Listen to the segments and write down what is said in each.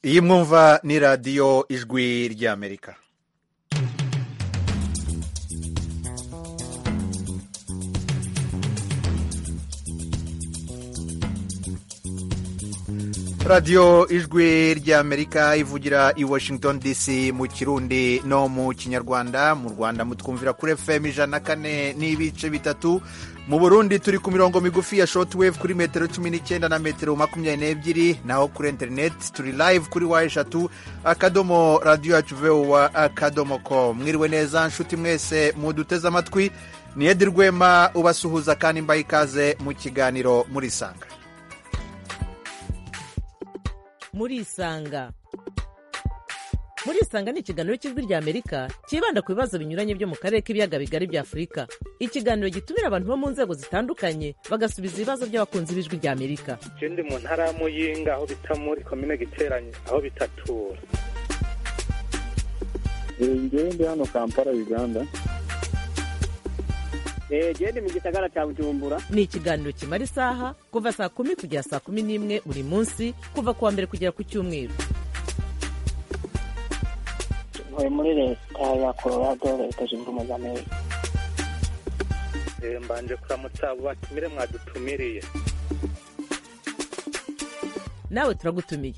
iyi mwumva ni radiyo ijwi ry'amerika radiyo ijwi ry'amerika ivugira i washington dc mu kirundi no mu kinyarwanda mu rwanda mutwumvira kuri fm ijana na kane n'ibice bitatu mu burundi turi ku mirongo migufi ya shotwave kuri metero cumi n'icyenda na metero makumyabiri n'ebyiri naho kuri interineti turi live kuri wa eshatu akadomo radiyo yacu vowa akadomo ko mwiriwe neza nshuti mwese muduteze amatwi ni edi rwema ubasuhuza kandi mbaha ikaze mu kiganiro murisanga murisanga murisanga ni ikiganiro cy'ijwi ry'amerika cyibanda ku bibazo binyuranye byo mu karere k'ibiyaga bigari bya afurika ikiganiro gitumira abantu bo mu nzego zitandukanye bagasubiza ibibazo by'abakunzi b'ijwi ry'amerika ikindi mu ntara ya muyinga aho bita muri komine giteranye aho bitatura njyewe ndi hano kampala uganda genda mu gisagara cya bujumbura ni ikiganiro kimara isaha kuva saa kumi kugera saa kumi n'imwe buri munsi kuva ku wa mbere kugera ku cyumweru ntuye muri leta ya colorado leta zunze ubumwe za amerika Eh, mbanje kuramutsa abo batumire mwadutumiriye nawe turagutumiye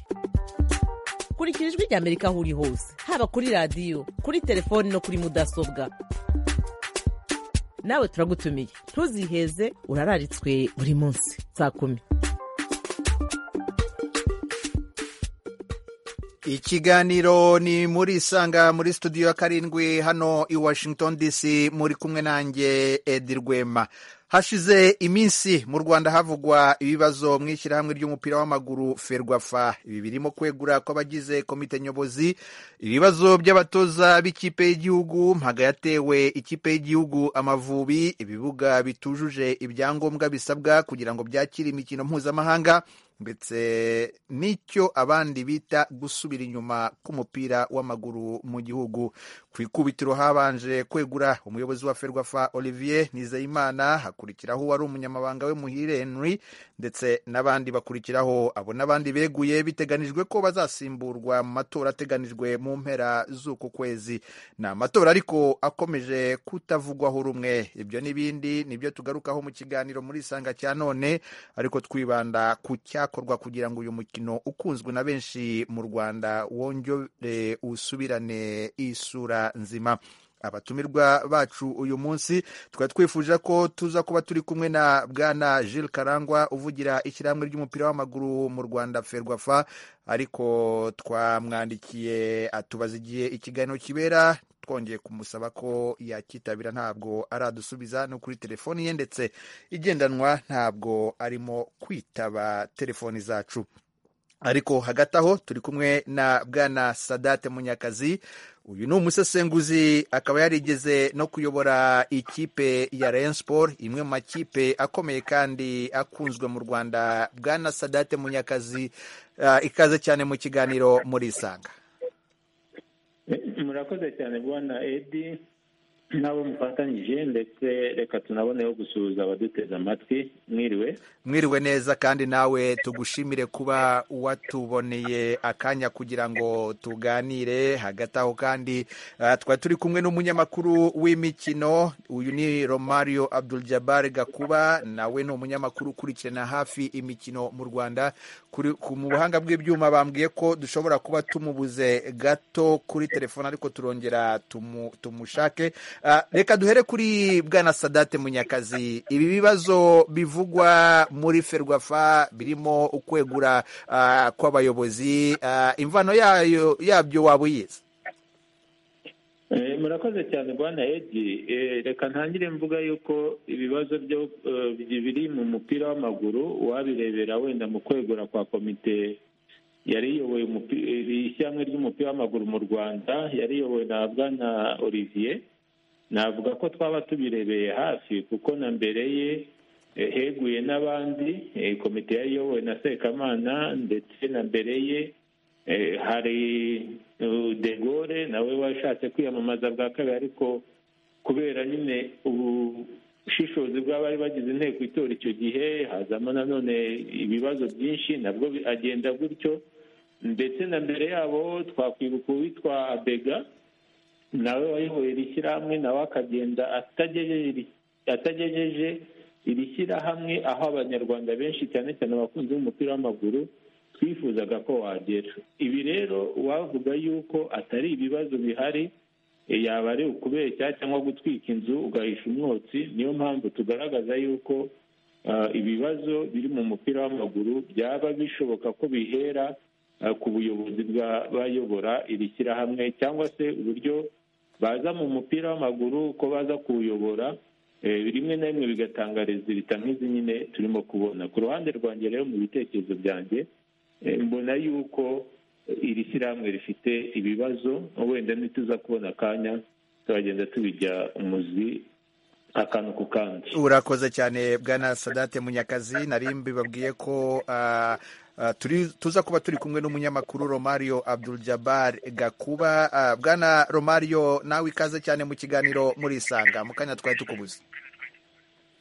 kurikira ijwi ry'amerika aho uri hose haba kuri radiyo kuri telefoni no kuri mudasobwa nawe turagutumiye ntuziheze urararitswe buri munsi saa kumi ikiganiro ni muri isanga muri studio ya karindwi hano i washington dc muri kumwe nanjye edi rwema hashize iminsi mu rwanda havugwa ibibazo mu ishyirahamwe ry'umupira w'amaguru ferwafa ibi birimo kwegura kw'abagize komite nyobozi ibibazo by'abatoza b'ikipe y'igihugu mpaga yatewe ikipe y'igihugu amavubi ibibuga bitujuje ibyangombwa bisabwa kugira ngo byakire imikino mpuzamahanga ndetse n'icyo abandi bita gusubira inyuma k'umupira w'amaguru mu gihugu ku ikubitiro habanje kwegura umuyobozi wa ferwafa olivier nizeyimana hakurikiraho uwari umunyamabanga we muhire henry ndetse n'abandi bakurikiraho abo n'abandi beguye biteganijwe ko bazasimburwa mu matora ateganijwe mu mpera z'uku kwezi ni amatora ariko akomeje kutavugwaho rumwe ibyo n'ibindi nibyo tugarukaho mu kiganiro muri isanga cya none ariko twibanda ku cyakorwa kugira ngo uyu mukino ukunzwe na benshi mu rwanda wongere usubirane isura nzima abatumirwa bacu uyu munsi tukaba twifuje ko tuza kuba turi kumwe na bwana Jules karangwa uvugira ishyirahamwe ry'umupira w'amaguru mu rwanda ferwafa ariko twamwandikiye atubaza igihe ikiganiro kibera twongeye kumusaba ko yakitabira ntabwo aradusubiza no kuri telefoni ye ndetse igendanwa ntabwo arimo kwitaba telefoni zacu ariko hagati aho turi kumwe na bwana sadate munyakazi uyu ni umusesenguzi akaba yarigeze no kuyobora ikipe ya Rayon Sport imwe mu makipe akomeye kandi akunzwe mu Rwanda bwana Sadate Munyakazi ah, ikaze cyane mu kiganiro muri isanga murakoze cyane bwana edi nabo mufatanyije ndetse reka tunaboneho gusuhuza abaduteze amatwi mwiriwe mwiriwe neza kandi nawe tugushimire kuba watuboneye akanya kugira ngo tuganire hagati aho kandi ah, twari turi kumwe n'umunyamakuru w'imikino uyu ni romario abdul jabbar gakuba nawe ni umunyamakuru ukurikirana hafi imikino mu rwanda Kuri- ku- mu buhanga bw'ibyuma bambwiye ko dushobora kuba tumubuze gato kuri telefone ariko turongera tumu- tumushake Ah, reka duhere kuri bwana sadate munyakazi ibi bibazo bivugwa muri ferwafa birimo ukwegura ah, kw'abayobozi Ah, imvano yayo yabyo waba uyizi Eh, murakoze cyane bwana edi Eh, reka ntangire mvuga yuko ibibazo byo eh, biri mu mupira w'amaguru uwabirebera wenda mu kwegura kwa komite yari iyoboye umupi- iri ishyirahamwe ry'umupira w'amaguru mu rwanda yari iyobowe na bwana olivier navuga ko twaba tubirebeye hafi kuko na mbere ye eh, heguye n'abandi eh, komite yari iyobowe na sekamana ndetse na mbere ye Eh, hari uh, de Gaulle nawe washatse kwiyamamaza bwa kabiri ariko kubera nyine ubushishozi bw'abari bagize inteko itora icyo gihe hazamo nanone ibibazo byinshi nabwo bi- agenda gutyo ndetse na mbere yabo twakwibuka uwitwa bega nawe wayoboye iri shyirahamwe nawe akagenda atagejeje iri- atagejeje iri shyirahamwe aho abanyarwanda benshi cyane cyane abakunzi b'umupira w'amaguru twifuzaga ko wagera ibi rero wavuga yuko atari ibibazo bihari e, yaba ari ukubeshya cyangwa gutwika inzu ugahisha umwotsi niyo mpamvu tugaragaza yuko ah, ibibazo biri mu mupira w'amaguru byaba bishoboka ko bihera ah, ku buyobozi bw'abayobora iri shyirahamwe cyangwa se uburyo baza mu mupira w'amaguru ko baza kuwuyobora eh, rimwe na rimwe bigatanga rezilita nk'izi nyine turimo kubona ku ruhande rwanjye rero mu bitekerezo byanjye eh, mbona yuko iri shyirahamwe rifite ibibazo wenda nituza kubona akanya turagenda tubijya umuzi akantu ku kandi urakoze cyane bwana sadate munyakazi nari mbibabwiye ko ah, ah, turi tuza kuba turi kumwe n'umunyamakuru romario abdul jabbar gakuba Ah, bwana romario nawe ikaze cyane mu kiganiro murisanga mu kanya twari tukubuze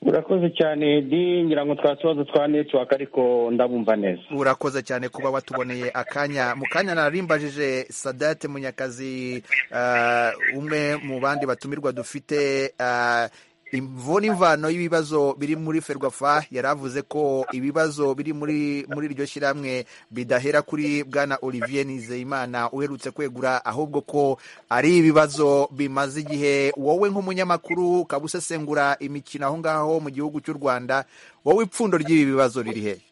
urakoze cyane di ngira ngo twa tubazo twa netiwaka ariko ndabumva neza urakoze cyane kuba watuboneye akanya mu kanya narimbajije sadate munyakazi ah, umwe mu bandi batumirwa dufite ah, imvo n'imvano y'ibibazo biri muri ferwafa yaravuze ko ibibazo biri muri muri iryo shyirahamwe bidahera kuri bwana olivier nizeyimana uherutse kwegura ahubwo ko ari ibibazo bimaze igihe wowe nk'umunyamakuru ukaba usesengura imikino aho ngaho mu gihugu cy'u rwanda wowe ipfundo ry'ibi bibazo riri hehe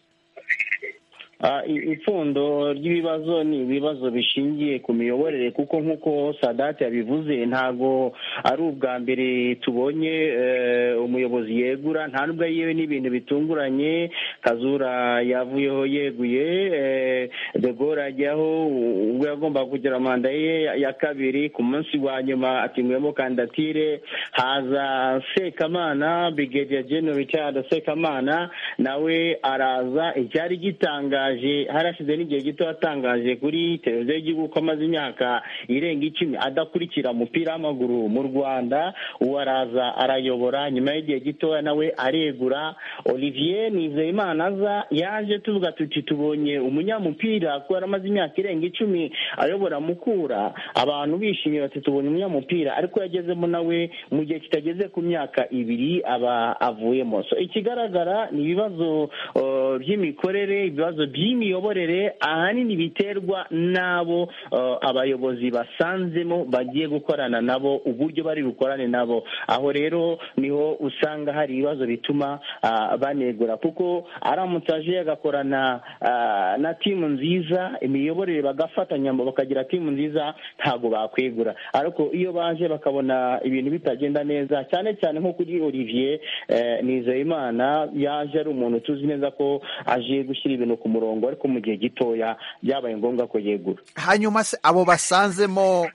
Ah, i- ipfundo ry'ibibazo ni ibibazo bishingiye ku miyoborere kuko nk'uko sadate yabivuze ntago ari ubwa mbere tubonye eh, umuyobozi yegura nta nubwo yewe n'ibintu bitunguranye kazura yavuyeho yeguye eh, de Gaulle ajyaho u- ubwo yagombaga kugira manda ye ya- ya kabiri ku munsi wa nyuma atinguyemo kandidatire haza sekamana brigadier general richard sekamana nawe araza icyari gitangaje harashize n'igihe gito yatangaje kuri televiziyo y'igihugu ko amaze imyaka irenga icumi adakurikira umupira w'amaguru mu rwanda uwo araza arayobora nyuma y'igihe gitoya nawe aregura olivier nizeyimana aza yaje tuvuga tuti tubonye umunyamupira kuko yari amaze imyaka irenga icumi ayobora mukura abantu bishimye bati tubonye umunyamupira ariko yagezemo nawe mu gihe kitageze ku myaka ibiri aba avuyemo so ikigaragara ni ibibazo uh, by'imikorere ibibazo by'imiyoborere ahanini biterwa n'abo uh, abayobozi basanzemo bagiye gukorana nabo uburyo bari bukorane nabo aho rero niho usanga hari ibibazo bituma ah, banegura kuko aramutse aje agakorana ah, na timu nziza imiyoborere bagafatanya ngo bakagira timu nziza ntabwo bakwegura ariko iyo baje bakabona ibintu bitagenda neza cyane cyane nko kuri olivier eh, nizeyimana yaje ari umuntu tuzi neza ko aje gushyira ibintu ku murongo ariko mu gihe gitoya byabaye ngombwa ko yegura hanyuma se abo basanzemo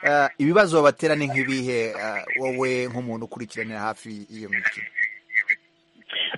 eh, ibibazo babatera ni nk'ibihe eh, wowe nk'umuntu ukurikiranira hafi iyo mikino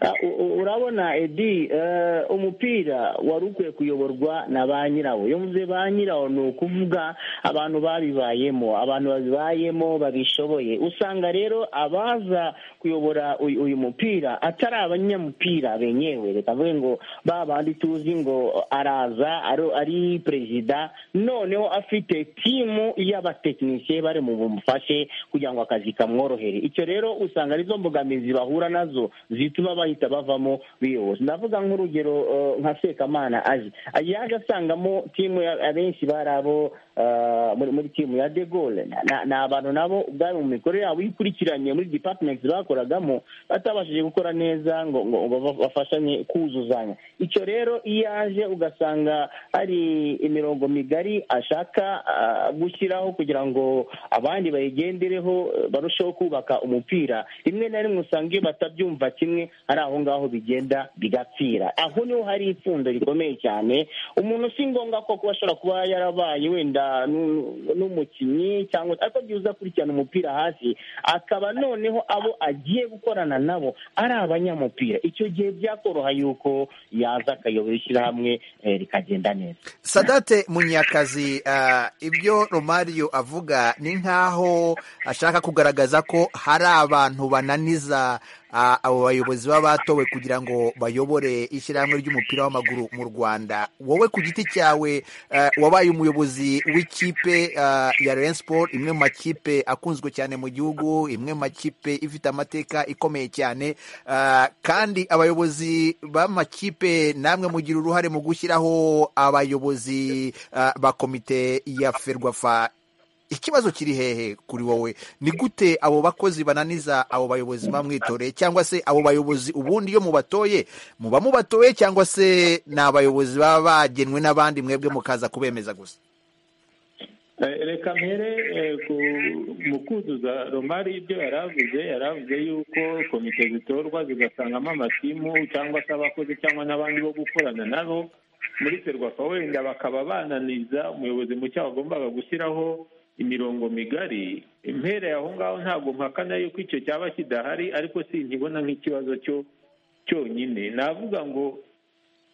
Ah, u- u- urabona edi eh, umupira wari ukwiye kuyoborwa na ba nyirawo iyo mvuze ba nyirawo ni ukuvuga abantu babibayemo abantu babibayemo babishoboye usanga rero abaza kuyobora uyu uyu mupira atari abanyamupira benyewe reka mvuge ngo ba bandi tuzi ngo araza ari- ari perezida noneho afite timu y'abatekinisiye bari mu bumufashe kugira ngo akazi kamworohere icyo rero usanga arizo mbogamizi bahura nazo zituma bahita bavamo biyobozi ndavuga nk'urugero eh, nka sekamana aje yaje asangamo timu ya- abenshi bari abo eh, muri muri timu ya de Gaulle Na- na- ni abantu nabo ubwabo mu mikorere yabo ikurikiranye muri departments bakoragamo batabashije gukora neza ngo ngo ngo ba- bafashanye kuzuzanya icyo rero iyo aje ugasanga hari imirongo migari ashaka ah, gushyiraho kugira ngo abandi bayigendereho eh, barusheho kubaka umupira rimwe na rimwe usanga iyo batabyumva kimwe ari aho ngaho bigenda bigapfira aho niho hari ipfundo rikomeye cyane umuntu si ngombwa ko kuba ashobora kuba yarabaye wenda n'u- n'umukinnyi cyangwa ariko byiza uza akurikirana umupira hasi akaba noneho abo agiye gukorana nabo ari abanyamupira icyo gihe byakoroha yuko yaza akayobora ishyirahamwe eh, rikagenda neza sadate munyakazi eh, ibyo romario avuga ni nk'aho ashaka kugaragaza ko hari abantu bananiza ah, abo bayobozi baba batowe kugira ngo bayobore ishyirahamwe ry'umupira w'amaguru mu rwanda wowe ku giti cyawe eh, wabaye umuyobozi w'ikipe ah, ya Rayon Sport imwe mu makipe akunzwe cyane mu gihugu imwe mu makipe ifite amateka ikomeye cyane ah, kandi abayobozi b'amakipe namwe mugira uruhare mu gushyiraho abayobozi ah, ba komite ya ferwafa ikibazo kiri hehe kuri wowe ni gute abo bakozi bananiza abo bayobozi bamwitoreye cyangwa se abo bayobozi ubundi iyo mubatoye muba mubatoye cyangwa se ni abayobozi baba bagenwe n'abandi mwebwe mukaza kubemeza gusa Eh, reka mpere eh, ku- mu kuzuza romari ibyo yari avuze yari avuze yuko komite zitorwa zigasangamo amatimu cyangwa se abakozi cyangwa n'abandi bo gukorana nabo muri serwafa wenda bakaba bananiza umuyobozi mushya wagombaga gushyiraho imirongo migari impereye aho ngaho ntabwo mpakana yuko icyo cyaba kidahari ariko sinkibona nk'ikibazo cyo cyonyine navuga ngo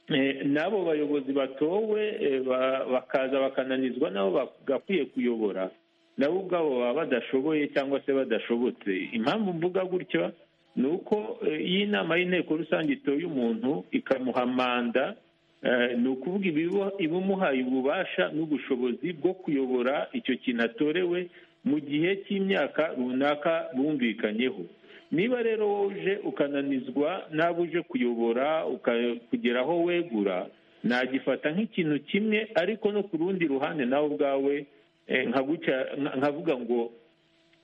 Eh, n'abo bayobozi batowe eh, ba- bakaza bakananizwa nabo bagakwiye kuyobora nabo ubwabo baba badashoboye cyangwa se badashobotse impamvu mvuga gutyo ni uko eh, iyo inama y'inteko rusange itoye umuntu ikamuha manda eh, ni ukuvuga ibibo- ibimuhaye ububasha n'ubushobozi bwo kuyobora icyo kintu atorewe mu gihe cy'imyaka runaka bumvikanyeho niba rero wowe uje ukananizwa n'abo uje kuyobora uka- kugera aho wegura nagifata nk'ikintu kimwe ariko no ku rundi ruhande nawe ubwawe eh, nkaguca- nka- nkavuga ngo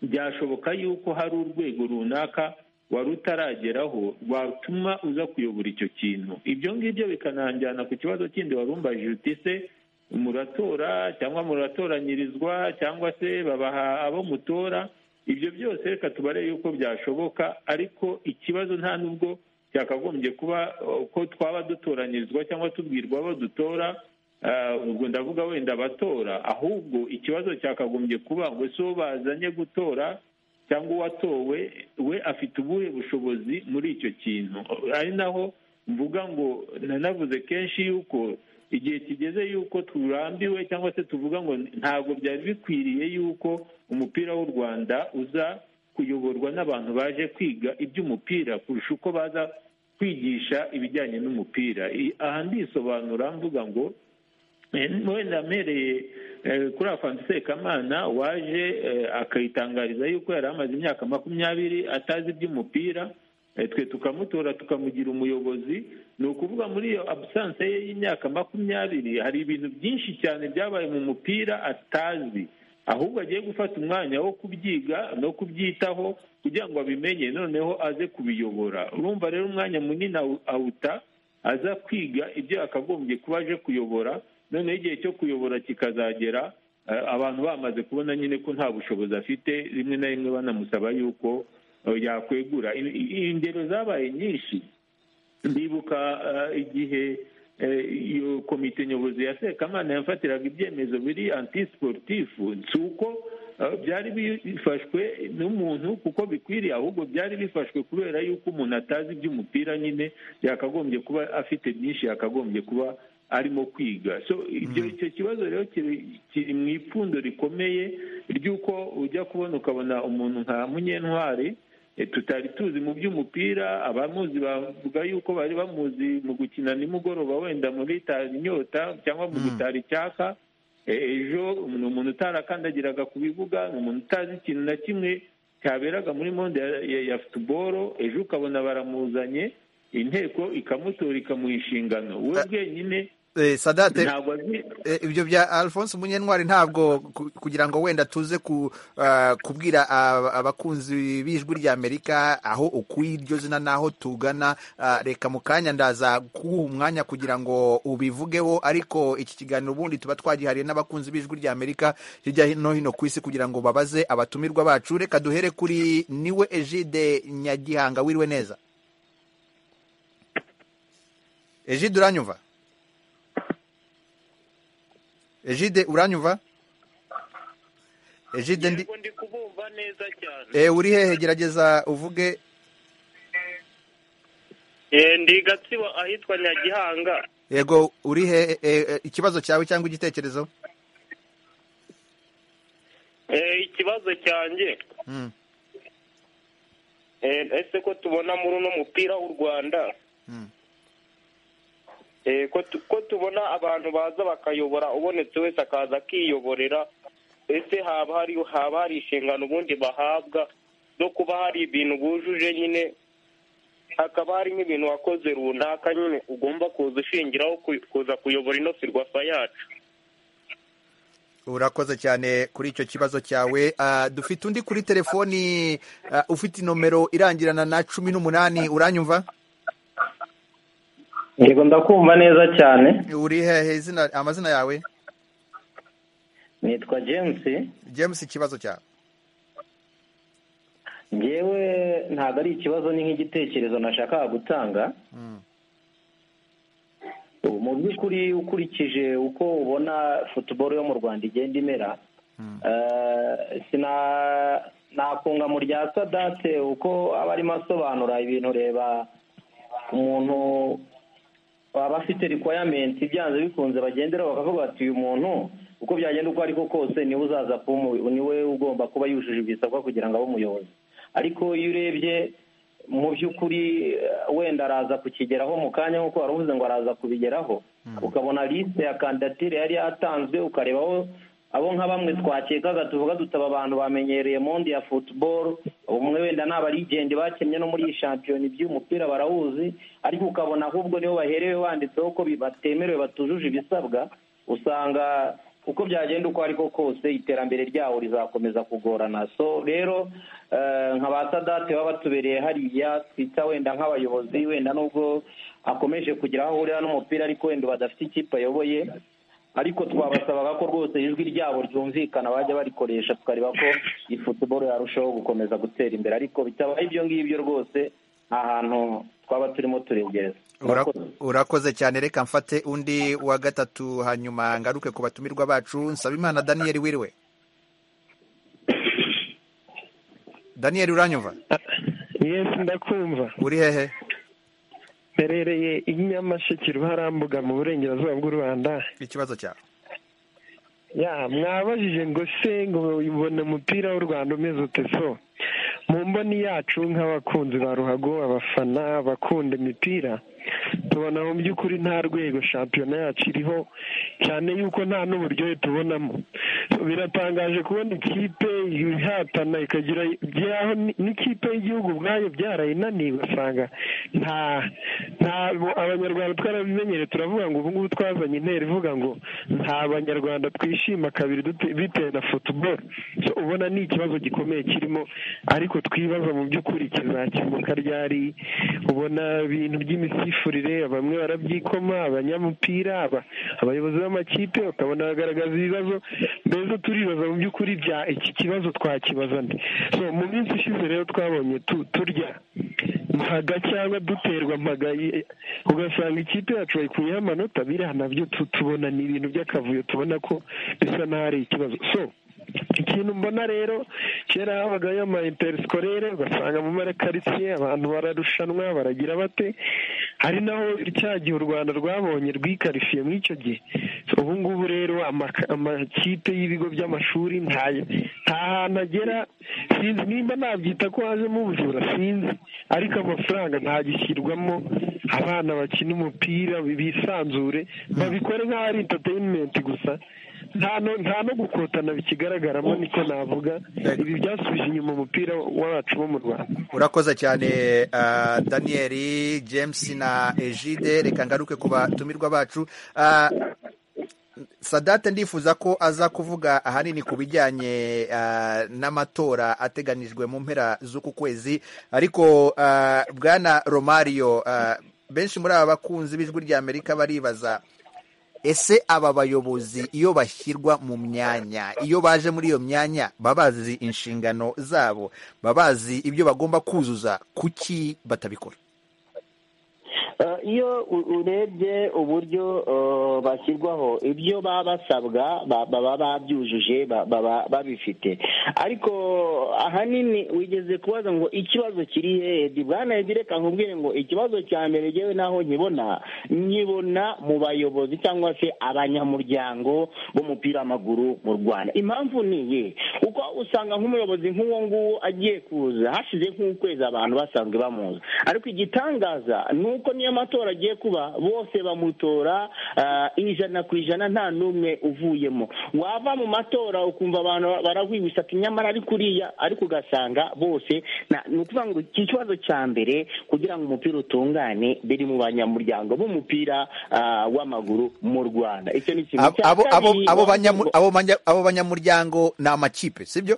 byashoboka yuko hari urwego runaka wari utarageraho rwatuma uza kuyobora icyo kintu ibyo ngibyo bikananjyana ku kibazo kindi wari umbajije uti se muratora cyangwa muratoranyirizwa cyangwa se babaha abo mutora ibyo byose reka tubare yuko byashoboka ariko ikibazo nta n'ubwo cyakagombye kuba eh, ko twaba dutoranyirizwa cyangwa tubwirwa abo dutora Ah, ubwo ndavuga wenda batora ahubwo ikibazo cyakagombye kuba ngo si uwo bazanye gutora cyangwa uwatowe we afite ubuhe bushobozi muri icyo kintu ari naho mvuga ngo nanavuze kenshi yuko igihe kigeze yuko turambiwe cyangwa se tuvuga ngo ntabwo byari bikwiriye yuko umupira w'u rwanda uza kuyoborwa n'abantu baje kwiga iby'umupira kurusha uko baza kwigisha ibijyanye n'umupira I- aha ndisobanura mvuga ngo Eh, wenda mpereye eh, kuri afantu sekamana waje eh, akayitangariza yuko yari amaze imyaka makumyabiri atazi iby'umupira eh, twe tukamutora tukamugira umuyobozi ni ukuvuga muri iyo abusanse ye y'imyaka makumyabiri hari ibintu byinshi cyane byabaye mu mupira atazi ahubwo agiye gufata umwanya wo kubyiga no kubyitaho kugira ngo abimenye noneho aze kubiyobora urumva rero umwanya munini awu- awuta aza kwiga ibyo yakagombye kuba aje kuyobora noneho igihe cyo kuyobora kikazagera eh, abantu bamaze kubona nyine ko nta bushobozi afite rimwe na rimwe banamusaba yuko eh, yakwegura I- i- ingero zabaye nyinshi ndibuka eh, igihe eh, iyo komite nyobozi ya sekamana yafatiraga ibyemezo biri anti-sportifu si uko eh, byari bifashwe n'umuntu kuko bikwiriye ahubwo byari bifashwe kubera yuko umuntu atazi iby'umupira nyine yakagombye kuba afite byinshi yakagombye kuba arimo kwiga so ibyo icyo kibazo rero kiri- kiri mu ipfundo rikomeye ry'uko ujya kubona ukabona umuntu nka munyentwari Eh, tutari tuzi mu by'umupira abamuzi bavuga yuko bari bamuzi mu gukina nimugoroba wenda muri tara inyota cyangwa mu gutara icyaka Eh, ejo ni umuntu utarakandagiraga ku bibuga ni umuntu utazi ikintu na kimwe cyaberaga muri monde ya, ya, ya futuboro ejo ukabona baramuzanye inteko ikamutora ikamuha inshingano we bwenyine Eh, sadate ntabwo azi Eh, ibyo bya alphonse munyentwari ntabwo ku- kugira ngo wenda tuze ku, ah, kubwira ab- abakunzi b'ijwi ry'amerika aho ukuye iryo zina n'aho tugana ah, reka mu kanya ndaza kuguha umwanya kugira ngo ubivugeho ariko iki kiganiro ubundi tuba twagihariye n'abakunzi b'ijwi ry'amerika hirya no hino ku isi kugira ngo babaze abatumirwa bacu reka duhere kuri niwe egide nyagihanga wiriwe neza egide uranyumva egide uranyumva egide ndi ndi kubumva neza cyane Eh, uri hehe gerageza uvuge Eh, ndi gatsibo ahitwa nyagihanga yego uri he eh, eh, ikibazo cyawe cyangwa igitekerezo Eh, ikibazo cyanjye Mm. Eh, Eh, ese ko tubona muri uno mupira w'u rwanda Mm. Eh, ko tu- ko tubona abantu baza bakayobora ubonetse wese akaza akiyoborera ese haba hari haba hari inshingano ubundi bahabwa no kuba hari ibintu bujuje nyine hakaba hari nk'ibintu wakoze runaka nyine ugomba kuza ushingiraho ku- kuza kuyobora ino firwafa yacu urakoze cyane kuri icyo kibazo cyawe Ah, dufite undi kuri telefoni ah, ufite inomero irangirana na cumi n'umunani uranyumva yego ndakumva neza cyane uri hehe izina amazina yawe nitwa james james ikibazo cyawe ngewe ntabwo ari ikibazo ni nk'igitekerezo nashakaga gutanga Mm. ubu mu by'ukuri ukurikije uko ubona futuboro yo mu rwanda igenda imera eh, sina nakunga mu rya sadate uko aba arimo asobanura ibintu reba umuntu baba afite requirement byanze bikunze bagenderaho bakavuga bati uyu muntu uko byagenda uko ariko kose niwe uzaza kuba umuyobozi niwe ugomba kuba yujuje ibisabwa kugira ngo abe umuyobozi ariko iyo urebye mu by'ukuri eh, wenda araza kukigeraho mu kanya nk'uko wari uvuze ngo araza kubigeraho ukabona liste ya kandidatire yari yatanzwe ukarebaho abo nka bamwe twakekaga tuvuga dutaba abantu bamenyereye monde ya football umwe wenda ni abarigende bakennye no muri iyi shampiyona iby'umupira barawuzi ariko ukabona ahubwo nibo baherewe banditseho ko bi- batemerewe batujuje ibisabwa usanga uko byagenda uko ariko kose iterambere ryabo rizakomeza kugorana so rero eh, nka ba sadate baba batubereye hariya twita wenda nk'abayobozi wenda nubwo akomeje kugira aho ahurira n'umupira ariko wenda badafite ikipe ayoboye ariko twabasabaga ko rwose ijwi ryabo ryumvikana bajya barikoresha tukareba ko iyi futuboro yarushaho gukomeza gutera imbere ariko bitabaye ibyo ngibyo rwose nta hantu twaba turimo turegereza Ura- urakoze cyane reka mfate undi wa gatatu hanyuma ngaruke ku batumirwa bacu nsaba imana daniyeli wiriwe daniyeli uranyumva yesi ndakumva uri hehe mperereye i nyamasheke ruharambuga mu burengerazuba bw'u rwanda ikibazo cyawe ya mwabajije ngo se ngo ubona umupira w'u rwanda umeze ute so mu mboni yacu nk'abakunzi ba ruhago abafana abakunda imipira tubona mu by'ukuri nta rwego shampiyona yacu iriho cyane yuko nta n'uburyohe tubonamo biratangaje kubona ikipe ihatana ikagira by'aho ni- n'ikipe y'igihugu ubwayo byarayinaniye ugasanga nta nta abanyarwanda twarabimenyereye turavuga ngo ubu ngubu twazanye intera ivuga ngo nta banyarwanda twishima kabiri dute- bitewe na futuboro So, ubona ni ikibazo gikomeye kirimo ariko twibaza mu by'ukuri kizakemuka ryari ubona ibintu by'imisifurire bamwe barabyikoma abanyamupira aba- abayobozi b'amakipe bakabona bagaragaza ibibazo mbese turibaza mu by'ukuri bya iki kibazo twakibaza nde so mu minsi ishize rero twabonye tu- turya mpaga cyangwa duterwa mpaga ye- ugasanga ikipe yacu bayikuyeho amanota biriya nabyo tu- tubona ni ibintu by'akavuyo tubona ko bisa n'aho ari ikibazo so ikintu mbona rero kera habagayo ama interisikore ugasanga mu marakaritsiye abantu bararushanwa baragira bate hari naho cya gihe u rwanda rwabonye rwikarifiye muri icyo gihe So, ubu ngubu rero amaka- amakipe y'ibigo by'amashuri nta nta hantu agera sinzi nimba nabyita ko hajemo ubujura sinzi ariko amafaranga ntagishyirwamo abana bakina umupira bisanzure babikore nk'aho ari interineti gusa nta no- nta no gukotana bikigaragaramo niko navuga ibi byasubije inyuma umupira wacu wo mu rwanda urakoze cyane ah, daniyeli james na ejide reka ngaruke ku batumirwa bacu Ah, sadate ndifuza ko aza kuvuga ahanini ku bijyanye ah, n'amatora ateganijwe mu mpera z'uku kwezi ariko ah, bwana romario ah, benshi muri aba bakunzi b'ijwi ry'amerika baribaza ese aba bayobozi iyo bashyirwa mu myanya iyo baje muri iyo myanya baba bazi inshingano zabo baba bazi ibyo bagomba kuzuza kuki batabikora iyo u- urebye uburyo eh, bashyirwaho ibyo baba basabwa ba- baba babyujuje ba- baba babifite ariko ahanini wigeze kubaza ngo ikibazo kiri hehe bwana Edi reka nkubwire ngo ikibazo cya mbere ngewe naho nkibona nkibona mu bayobozi cyangwa se abanyamuryango b'umupira w'amaguru mu rwanda impamvu ni iyihe kuko usanga nk'umuyobozi nk'uwo nguwo agiye kuza hashize nk'ukwezi abantu basanzwe bamuzi ariko igitangaza ni uko niyo matora agiye kuba bose bamutora ah, ijana ku ijana nta n'umwe uvuyemo wava mu matora ukumva abantu barahwihwisa ati nyamara ari kuriya ariko ugasanga bose na- ni ukuvuga ngo iki kibazo cya mbere kugira ngo umupira utungane biri mu banyamuryango b'umupira ah, w'amaguru mu rwanda icyo ni ikintu Abo- cya abo- abo- kabiri, abo banyamu- wavuga- abo banya- abo banyamuryango ni amakipe sibyo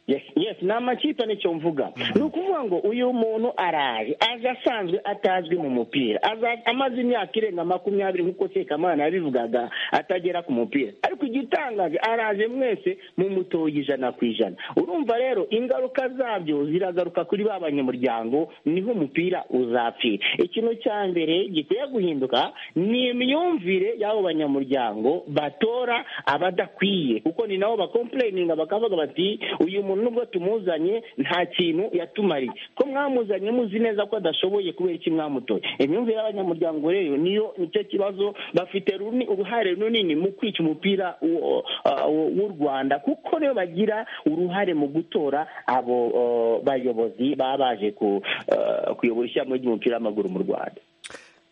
yes yes ni amakipe nicyo mvuga ni ukuvuga ngo uyu muntu araje aje asanzwe atazwi mu mupira Aza- amaze imyaka irenga makumyabiri nk'uko sekamana yabivugaga atagera ku mupira ariko igitangaje araje mwese mumutoye ijana ku ijana urumva rero ingaruka zabyo ziragaruka kuri ba banyamuryango niho umupira uzapfira ikintu cya mbere gikwiye guhinduka ni imyumvire y'abo banyamuryango batora abadakwiye kuko ni nabo bakompureyininga bakavuga bati uyu muntu nubwo tumuzanye nta kintu yatumariye ko mwamuzanye muzi neza ko adashoboye kubera iki mwamutoye imyumvire y'abanyamuryango rero niyo nicyo kibazo bafite runi- uruhare runini mu kwica umupira w'u- uh, w'u w'u rwanda kuko niyo bagira uruhare mu gutora abo uh, bayobozi baba baje ku- uh, kuyobora ishyirahamwe ry'umupira w'amaguru mu rwanda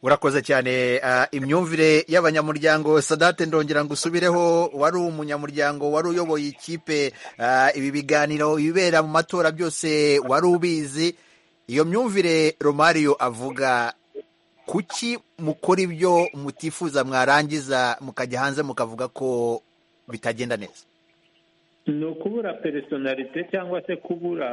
urakoze cyane ah, imyumvire y'abanyamuryango sadate ndongera ngo usubireho wari umunyamuryango wari uyoboye ikipe ah, ibi biganiro ibibera mu matora byose wari ubizi iyo myumvire romario avuga kuki mukora ibyo mutifuza mwarangiza mukajya hanze mukavuga ko bitagenda neza ni ukubura peresonarite cyangwa se kubura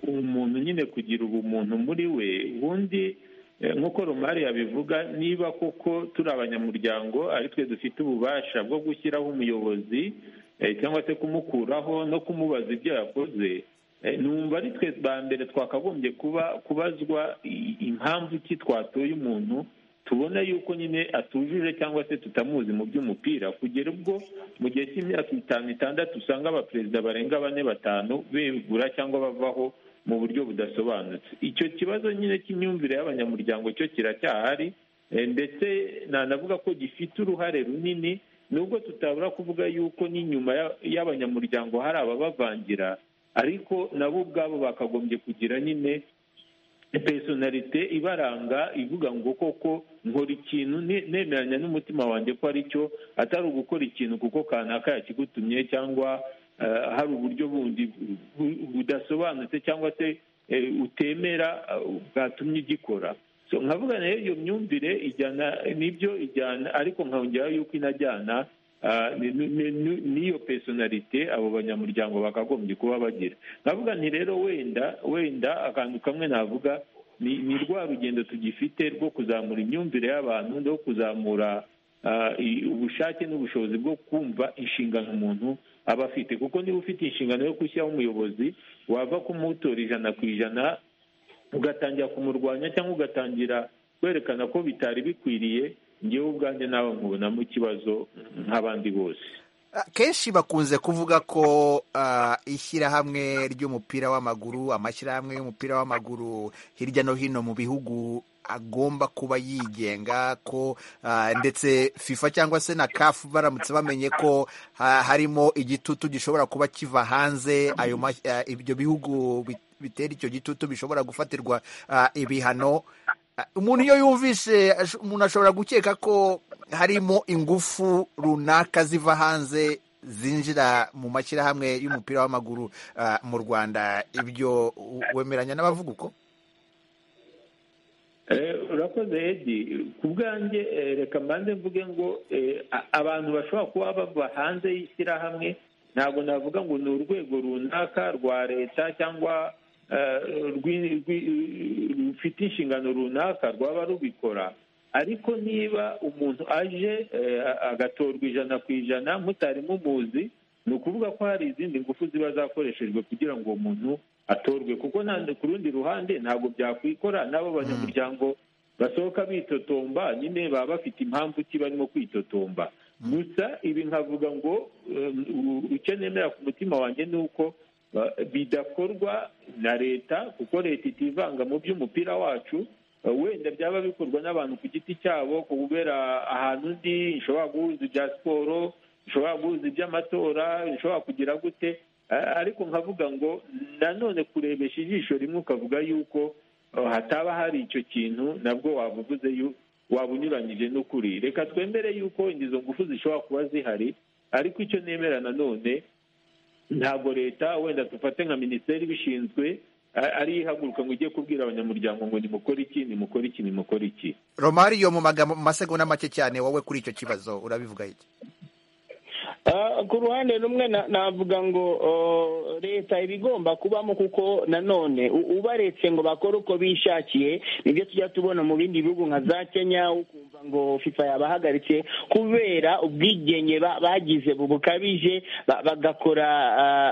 umuntu nyine kugira ubumuntu muri we ubundi eh, nk'uko romari yabivuga niba koko turi abanyamuryango ari twe dufite ububasha bwo gushyiraho umuyobozi eh, cyangwa se kumukuraho no kumubaza ibyo yakoze Eh, numva ari twe ba mbere twakagombye kuba kubazwa i- impamvu ki twatoye umuntu tubona yuko nyine atujuje cyangwa se tutamuzi mu by'umupira kugera ubwo mu gihe cy'imyaka itanu itandatu usanga abaperezida barenga bane batanu begura cyangwa bavaho mu buryo budasobanutse icyo kibazo nyine cy'imyumvire y'abanyamuryango cyo kiracyahari eh, ndetse nanavuga ko gifite uruhare runini nubwo tutabura kuvuga yuko n'inyuma ya- y'abanyamuryango hari ababavangira ariko nabo ubwabo bakagombye kugira nyine personalite ibaranga ivuga ngo koko nkora ikintu ne- nemeranya n'umutima wanjye ko ari cyo atari ugukora ikintu kuko kanaka yakigutumye cyangwa eh, hari uburyo bundi bu- budasobanutse cyangwa se eh, utemera eh, bwatumye ugikora so nkavuga nayo iyo myumvire ijyana nibyo ijyana ariko nkongeraho yuko inajyana ah, ni- ni- ni- ni- n'iyo personalite abo banyamuryango bakagombye kuba bagira nkavuga nti rero wenda wenda akantu kamwe navuga ni ni rwa rugendo tugifite rwo kuzamura imyumvire y'abantu no kuzamura ah, i- ubushake n'ubushobozi bwo kumva inshingano umuntu aba afite kuko niba ufite inshingano yo gushyiraho umuyobozi wava kumutora ijana ku ijana ugatangira kumurwanya cyangwa ugatangira kwerekana ko bitari bikwiriye ngewe ubwanjye nawe nkubonamo ikibazo nk'abandi bose kenshi bakunze kuvuga ko ah, ishyirahamwe ry'umupira w'amaguru amashyirahamwe y'umupira w'amaguru hirya no hino mu bihugu agomba kuba yigenga ko ah, ndetse fifa cyangwa se na kafu baramutse bamenye ko ha- harimo igitutu gishobora kuba kiva hanze ayo mas- ah, ibyo bihugu bit- bitera icyo gitutu bishobora gufatirwa ah, ibihano Ah, umuntu iyo yumvise ash- umuntu ashobora gukeka ko harimo ingufu runaka ziva hanze zinjira mu mashyirahamwe y'umupira w'amaguru ah, mu rwanda ibyo u- wemeranya n'abavuga uko Eh, urakoze edi ku bwanjye eh, reka mbanze mvuge ngo eh, a- abantu bashobora kuba bava hanze y'ishyirahamwe ntabwo navuga ngo ni urwego runaka rwa leta cyangwa eh, rwi- rwi- rufite inshingano runaka rwaba rubikora ariko niba umuntu aje eh, agatorwa ijana ku ijana mutari mumuzi ni ukuvuga ko hari izindi ngufu ziba zakoreshejwe kugira ngo uwo muntu atorwe kuko nta- ku rundi ruhande ntabwo byakwikora n'abo banyamuryango basohoka bitotomba nyine baba bafite impamvu ki barimo kwitotomba gusa ibi nkavuga ngo icyo nemera ku mutima wanjye ni uko bidakorwa na leta kuko leta itivanga mu by'umupira wacu wenda byaba bikorwa n'abantu ku giti cyabo kubera ahantu undi ishobora guhuza ibya siporo ishobora guhuza iby'amatora ishobora kugira gute ariko nkavuga ngo nanone kurebesha ijisho rimwe ukavuga yuko hataba hari icyo kintu nabwo wabuvuze waba unyuranyije n'ukuri reka twemere yuko izo ngufu zishobora kuba zihari ariko icyo nemera nanone ntabwo leta wenda dufate nka minisiteri ibishinzwe ari ihaguruka ngo ujye kubwira abanyamuryango ngo nimukore iki nimukore iki nimukore iki romariyo mu magambo mu masegonda make cyane wowe kuri icyo kibazo urabivuga iki ku ruhande rumwe navuga ngo leta iba igomba kubamo kuko nanone ubaretse ngo bakore uko bishakiye nibyo tujya tubona mu bindi bihugu nka za kenya ukumva ngo fifa yabahagaritse kubera ubwigenge bagize bukabije bagakora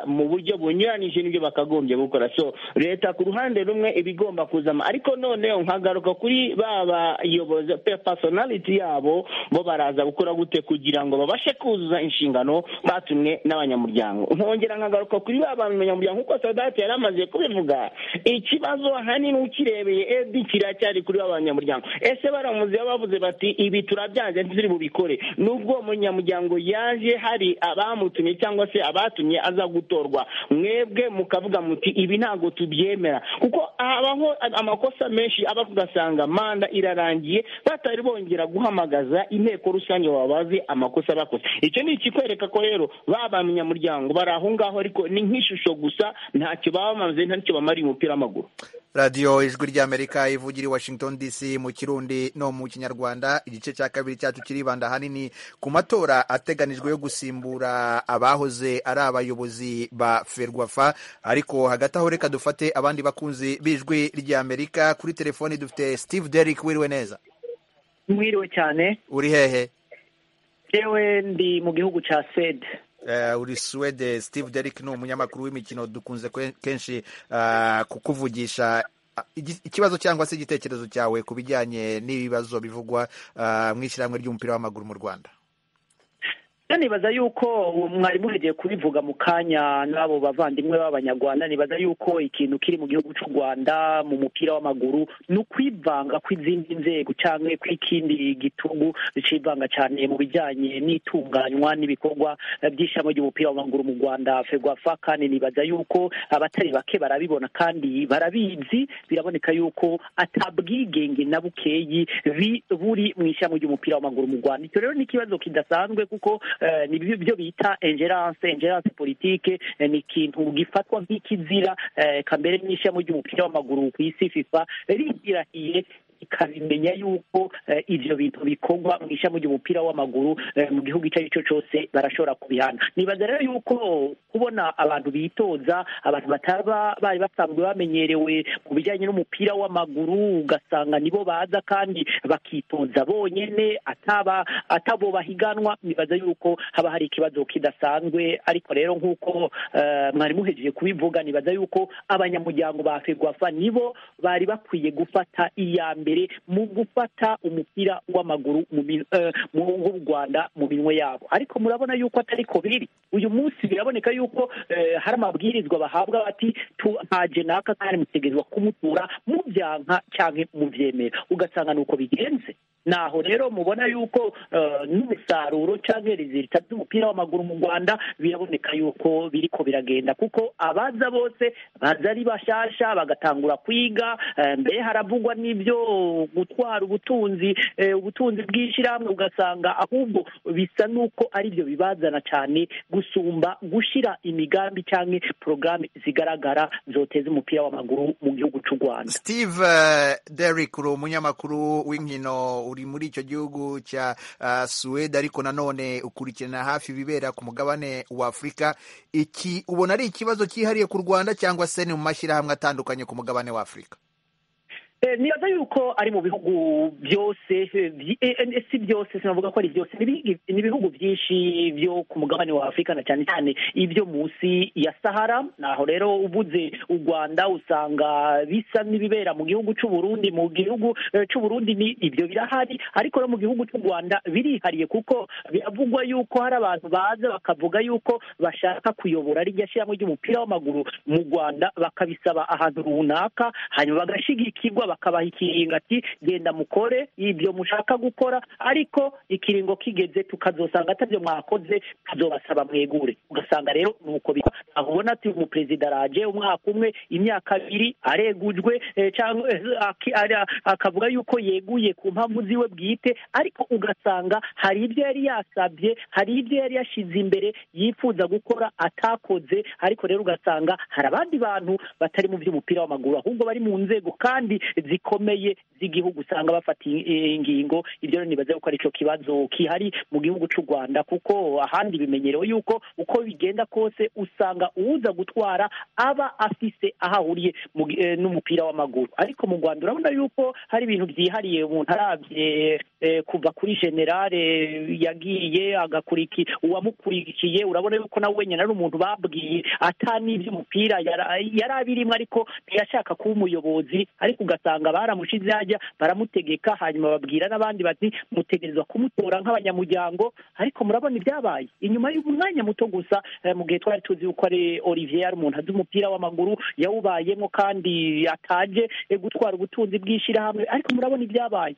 mu buryo bunyuranyije n'ibyo bakagombye gukora so leta ku ruhande rumwe iba igomba kuzama ariko noneho nkagaruka kuri ba bayobozi personality yabo bo baraza gukora gute kugira ngo babashe kuzuza inshingano batumwe n'abanyamuryango nkongera nkagaruka kuri ba banyamuryango kuko sadati yari amaze kubivuga ikibazo ahanini ukirebeye edi kiracyari kuri ba banyamuryango ese baramuze bavuze bati ibi turabyanze ntituri bubikore nubwo uwo munyamuryango yaje hari abamutumye cyangwa se abatumye aza gutorwa mwebwe mukavuga muti ibi ntabwo tubyemera kuko habaho amakosa menshi aba ugasanga manda irarangiye batari bongera guhamagaza inteko rusange wabaze amakosa bakoze icyo ni ikikwereka ko rero baba abanyamuryango bari aho ngaho ariko ni nk'ishusho gusa ntacyo bamaze ntacyo bamariye umupira w'amaguru radiyo ijwi ry'amerika ivugira i washington dc mu kirundi no mu kinyarwanda igice cya kabiri cyacu kiribanda ahanini ku matora ateganijwe yo gusimbura abahoze ari abayobozi ba ferwafa ariko hagati aho reka dufate abandi bakunzi b'ijwi ry'amerika kuri telefoni dufite steve derrick wiriwe neza mwiriwe cyane uri hehe yewe ndi mu gihugu cya sede uri suwede steve derrick ni umunyamakuru w'imikino dukunze kenshi kukuvugisha ikibazo cyangwa se igitekerezo cyawe ku bijyanye n'ibibazo bivugwa mu ishyirahamwe ry'umupira w'amaguru mu rwanda nibaza yuko mwari muregeye kubivuga mu kanya n'abo bavandimwe b'abanyarwanda nibaza yuko ikintu kiri mu gihugu cy'u rwanda mu mupira w'amaguru ni ukwivanga kw'izindi nzego cyangwa kw'ikindi gitugu bicivanga cyane mu bijyanye n'itunganywa n'ibikorwa by'ishami ry'umupira w'amaguru mu rwanda ferwafa kandi nibaza yuko abatari bake barabibona kandi barabizi biraboneka yuko atabwigenge na bukeyi buri mu ishami ry'umupira w'amaguru mu rwanda icyo rero ni ikibazo kidasanzwe kuko ni byo bita ingerance ingerance politike ni ikintu gifatwa nk'ikizira kambere n'ishyamba ry'umupira w'amaguru ku isi fifa rigirahiye ikabimenya yuko ibyo bintu bikorwa mu ishami ry'umupira w'amaguru mu gihugu icyo ari cyo cyose barashobora kubihana nibaza rero yuko kubona abantu bitoza abantu bataba bari basanzwe bamenyerewe ku bijyanye n'umupira w'amaguru ugasanga nibo baza kandi bakitoza bonyine ataba atabo bahiganwa nibaza yuko haba hari ikibazo kidasanzwe ariko rero nk'uko mwari muhejeje kubivuga nibaza yuko abanyamuryango ba ferwafa nibo bari bakwiye gufata iya mbere mbere mu gufata umupira w'amaguru w'u rwanda mu minwe yabo ariko murabona yuko atari ko biri uyu munsi biraboneka yuko hari amabwirizwa bahabwa bati ntaje naka kandi mutegerezwa kumutura mubyanka cyangwa mubyemera ugasanga ni uko bigenze naho rero mubona yuko n'umusaruro cyangwa rezilita by'umupira w'amaguru mu rwanda biraboneka yuko biri ko biragenda kuko abaza bose baza ari bashasha bagatangura kwiga mbere haravugwa n'ibyo gutwara ubutunzi ubutunzi bw'ishyirahamwe ugasanga ahubwo bisa n'uko ari byo bibazana cyane gusumba gushyira imigambi cyangwa porogaramu zigaragara zoteza umupira w'amaguru mu gihugu cy'u rwanda steve derrick uri umunyamakuru w'inkino uri muri icyo gihugu cya suwede ariko nanone ukurikirana hafi ibibera ku mugabane wa afurika iki ubona ari ikibazo cyihariye ku rwanda cyangwa se ni mu mashyirahamwe atandukanye ku mugabane wa afurika nibaza yuko ari mu bihugu byose si byose sinavuga ko ari byose ni ibihugu byinshi byo ku mugabane wa afurika na cyane cyane ibyo munsi ya sahara naho rero ubuze u rwanda usanga bisa n'ibibera mu gihugu cy'u Burundi mu gihugu cy'u Burundi ni ibyo birahari ariko no mu gihugu cy'u rwanda birihariye kuko biravugwa yuko hari abantu baza bakavuga yuko bashaka kuyobora rijya shyiramo ry'umupira w'amaguru mu rwanda bakabisaba ahantu runaka hanyuma bagashyigikirwa bakabaha ikiringo ati genda mukore ibyo mushaka gukora ariko ikiringo kigeze tukazosanga atabyo mwakoze tuzobasaba mwegure ugasanga rero ni uko bikora ubona ati umuperezida araje umwaka umwe imyaka abiri aregujwe cyangwa akavuga yuko yeguye ku mpamvu ziwe bwite ariko ugasanga hari ibyo yari yasabye hari ibyo yari yashyize imbere yifuza gukora atakoze ariko rero ugasanga hari abandi bantu batari mu by'umupira w'amaguru ahubwo bari mu nzego kandi zikomeye z'igihugu usanga bafata ingingo ibyo rero nibaza yuko aricyo kibazo kihari mu gihugu cy'u rwanda kuko ahandi bimenyerewe yuko uko bigenda kose usanga uza gutwara aba afise aho ahuriye n'umupira w'amaguru ariko mu rwanda urabona yuko hari ibintu byihariye umuntu arabye kuva kuri generale yagiye agakuriki uwamukurikiye urabona yuko nawe wenyine ari umuntu babwiye atani iby'umupira yari abirimo ariko ntiyashaka kuba umuyobozi ariko ugasanga baramushize hajya baramutegeka hanyuma babwira n'abandi bati mutegerezwa kumutora nk'abanyamuryango ariko murabona ibyabaye inyuma y'umwanya muto gusa mu gihe twari tuzi yuko ari olivier yari umuntu azi umupira w'amaguru yawubayemo kandi ataje gutwara ubutunzi bw'ishyirahamwe ariko murabona ibyabaye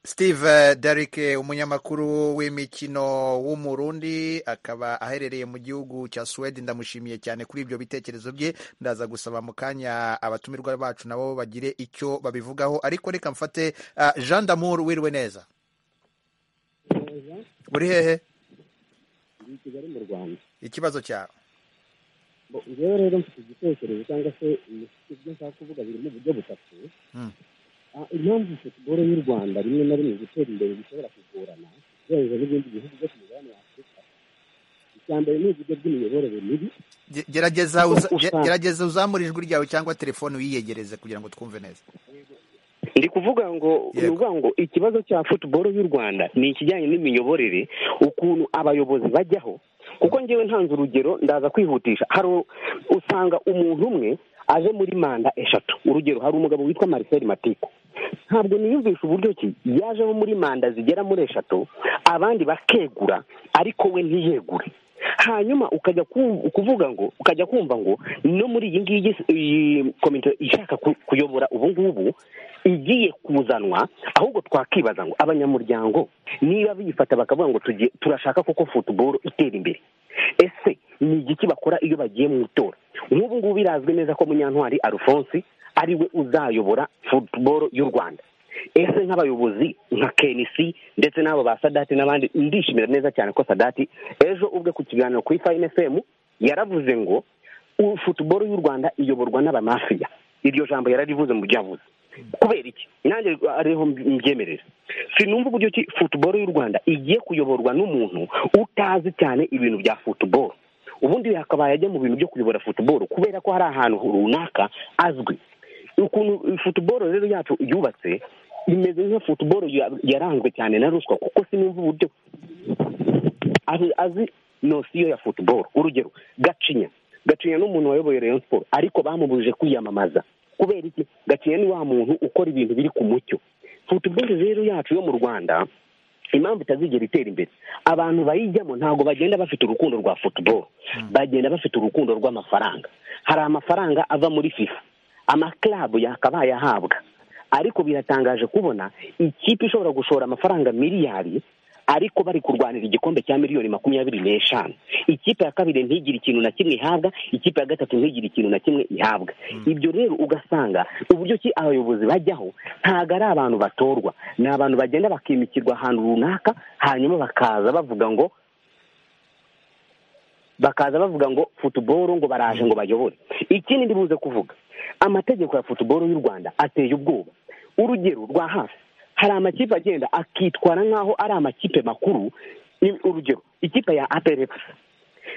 steve derike umunyamakuru w'imikino w'umurundi akaba aherereye mu gihugu cya suwede ndamushimiye cyane kuri ibyo bitekerezo bye ndaza gusaba mu kanya abatumirwa bacu nabo bagire icyo babivugaho ariko reka mfate jean damour wiriwe neza uri hehe i kigali mu rwanda ikibazo cyawe ngewe rero mfite igitekerezo cyangwa se ibyo nshaka kuvuga biri mu buryo butatu impamvu futuboro y'u rwanda rimwe na rimwe gutera imbere bishobora kugorana ugereranyije n'ibindi bihugu byo ku mugabane wa afurika icya mbere ni uburyo bw'imiyoborere mibi gerageza uzamura ijwi ryawe cyangwa telefone uyiyegereze kugira ngo twumve neza ndi kuvuga ngo ni ukuvuga ngo ikibazo cya futuboro y'u rwanda ni ikijyanye n'imiyoborere ukuntu abayobozi bajyaho kuko ngewe ntanze urugero ndaza kwihutisha hari usanga umuntu umwe aje muri manda eshatu urugero hari umugabo witwa marcel matiku ntabwo niyumvisha uburyo ki yajeho muri manda zigera muri eshatu abandi bakegura ariko we ntiyegure hanyuma ukajya kuvuga ngo ukajya kumva ngo no muri iyi ngiyi komite ishaka kuyobora ubu ngubu igiye kuzanwa ahubwo twakibaza ngo abanyamuryango niba biyifata bakavuga ngo turashaka koko futuboro itera imbere ese ni igiki bakora iyo bagiye mu itora nk'ubu ngubu birazwi neza ko munyantwari alphonse ari we uzayobora futuboro y'u rwanda ese nk'abayobozi nka kenisi ndetse n'abo ba sadati n'abandi ndishimira neza cyane ko sadati ejo ubwe ku kiganiro kuri fayini efemu yaravuze ngo futuboro y'u rwanda iyoborwa n'abamafiya iryo jambo yararivuze mu byo yavuze kubera iki nanjye ariho mbyemerera sinumva uburyo ki futuboro y'u rwanda igiye kuyoborwa n'umuntu utazi cyane ibintu bya futuboro ubundi hakabaye ajya mu bintu byo kuyobora futuboro kubera ko hari ahantu runaka azwi ukuntu futuboro rero yacu yubatse imeze nka futuboro yaranzwe cyane na ruswa kuko sinumva uburyo azi nosiyo ya futuboro urugero gacinya gacinya n'umuntu wayoboye rayon siporo ariko bamubujije kwiyamamaza kubera iki gacinya ni wa muntu ukora ibintu biri ku mucyo futuboro rero yacu yo mu rwanda impamvu itazigera itera imbere abantu bayijyamo ntabwo bagenda bafite urukundo rwa futuboro bagenda bafite urukundo rw'amafaranga hari amafaranga ava muri fifa amakarabu yakabaye ahabwa ariko biratangaje kubona ikipe ishobora gushora amafaranga miliyari ariko bari kurwanira igikombe cya miliyoni makumyabiri n'eshanu ikipe ya kabiri ntigire ikintu na kimwe ihabwa ikipe ya gatatu ntigire ikintu na kimwe ihabwa ibyo rero ugasanga uburyo ki abayobozi bajyaho ntabwo ari abantu batorwa ni abantu bagenda bakimikirwa ahantu runaka hanyuma bakaza bavuga ngo bakaza bavuga ngo futuboro ngo baraje ngo bayobore ikindi ndibuze kuvuga amategeko ya futuboro y'u rwanda ateye ubwoba urugero rwa hafi hari amakipe agenda akitwara nk'aho ari amakipe makuru urugero ikipe ya aperegisi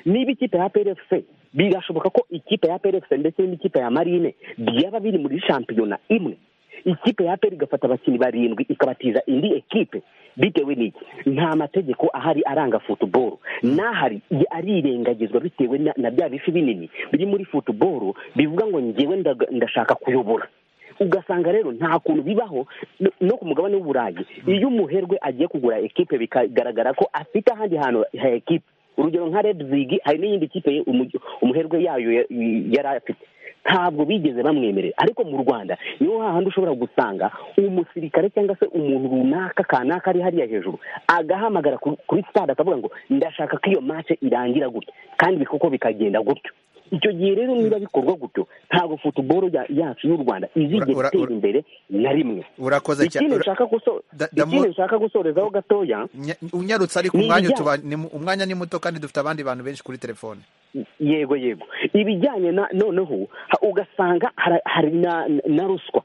niba ikipe ya aperegisi birashoboka ko ikipe ya aperegisi ndetse n'ikipe ya marine byaba biri muri shampiyona imwe ikipe ya aperi igafata abakinnyi barindwi ikabatiza indi ekipe bitewe n'iki nta mategeko ahari aranga futuboro n'ahari arirengagizwa bitewe na na bya bifi binini biri muri futuboro bivuga ngo ngewe ndaga- ndashaka kuyobora ugasanga rero nta kuntu bibaho no- no ku mugabane w'uburayi iyo umuherwe agiye kugura ekipe bikagaragara ko afite ahandi hantu ha ekipe urugero nka redizigi hari n'iyindi kipe ye- umu- umuherwe yayo ya- yari afite ntabwo bigeze bamwemerera ariko mu rwanda niho hahandi ushobora gusanga umusirikare cyangwa se umuntu runaka kanaka ari hariya hejuru agahamagara ku- kuri sitade akavuga ngo ndashaka ko iyo mace irangira gutya kandi koko bikagenda gutyo icyo gihe rero niba bikorwa gutyo ntabwo futuboro ya- yacu y'u rwanda izigera ura- itera imbere na rimwe urakoze cyane. ikindi Ura- nshaka guso- Da- da- ikindi nshaka gusorezaho gatoya Nya- unyarutse ariko Ni umwanya ibijyanye- tuba ni mu- umwanya ni muto kandi dufite abandi bantu benshi kuri telefone yego yego ibijyanye na noneho ha- ugasanga hara- hari na, na ruswa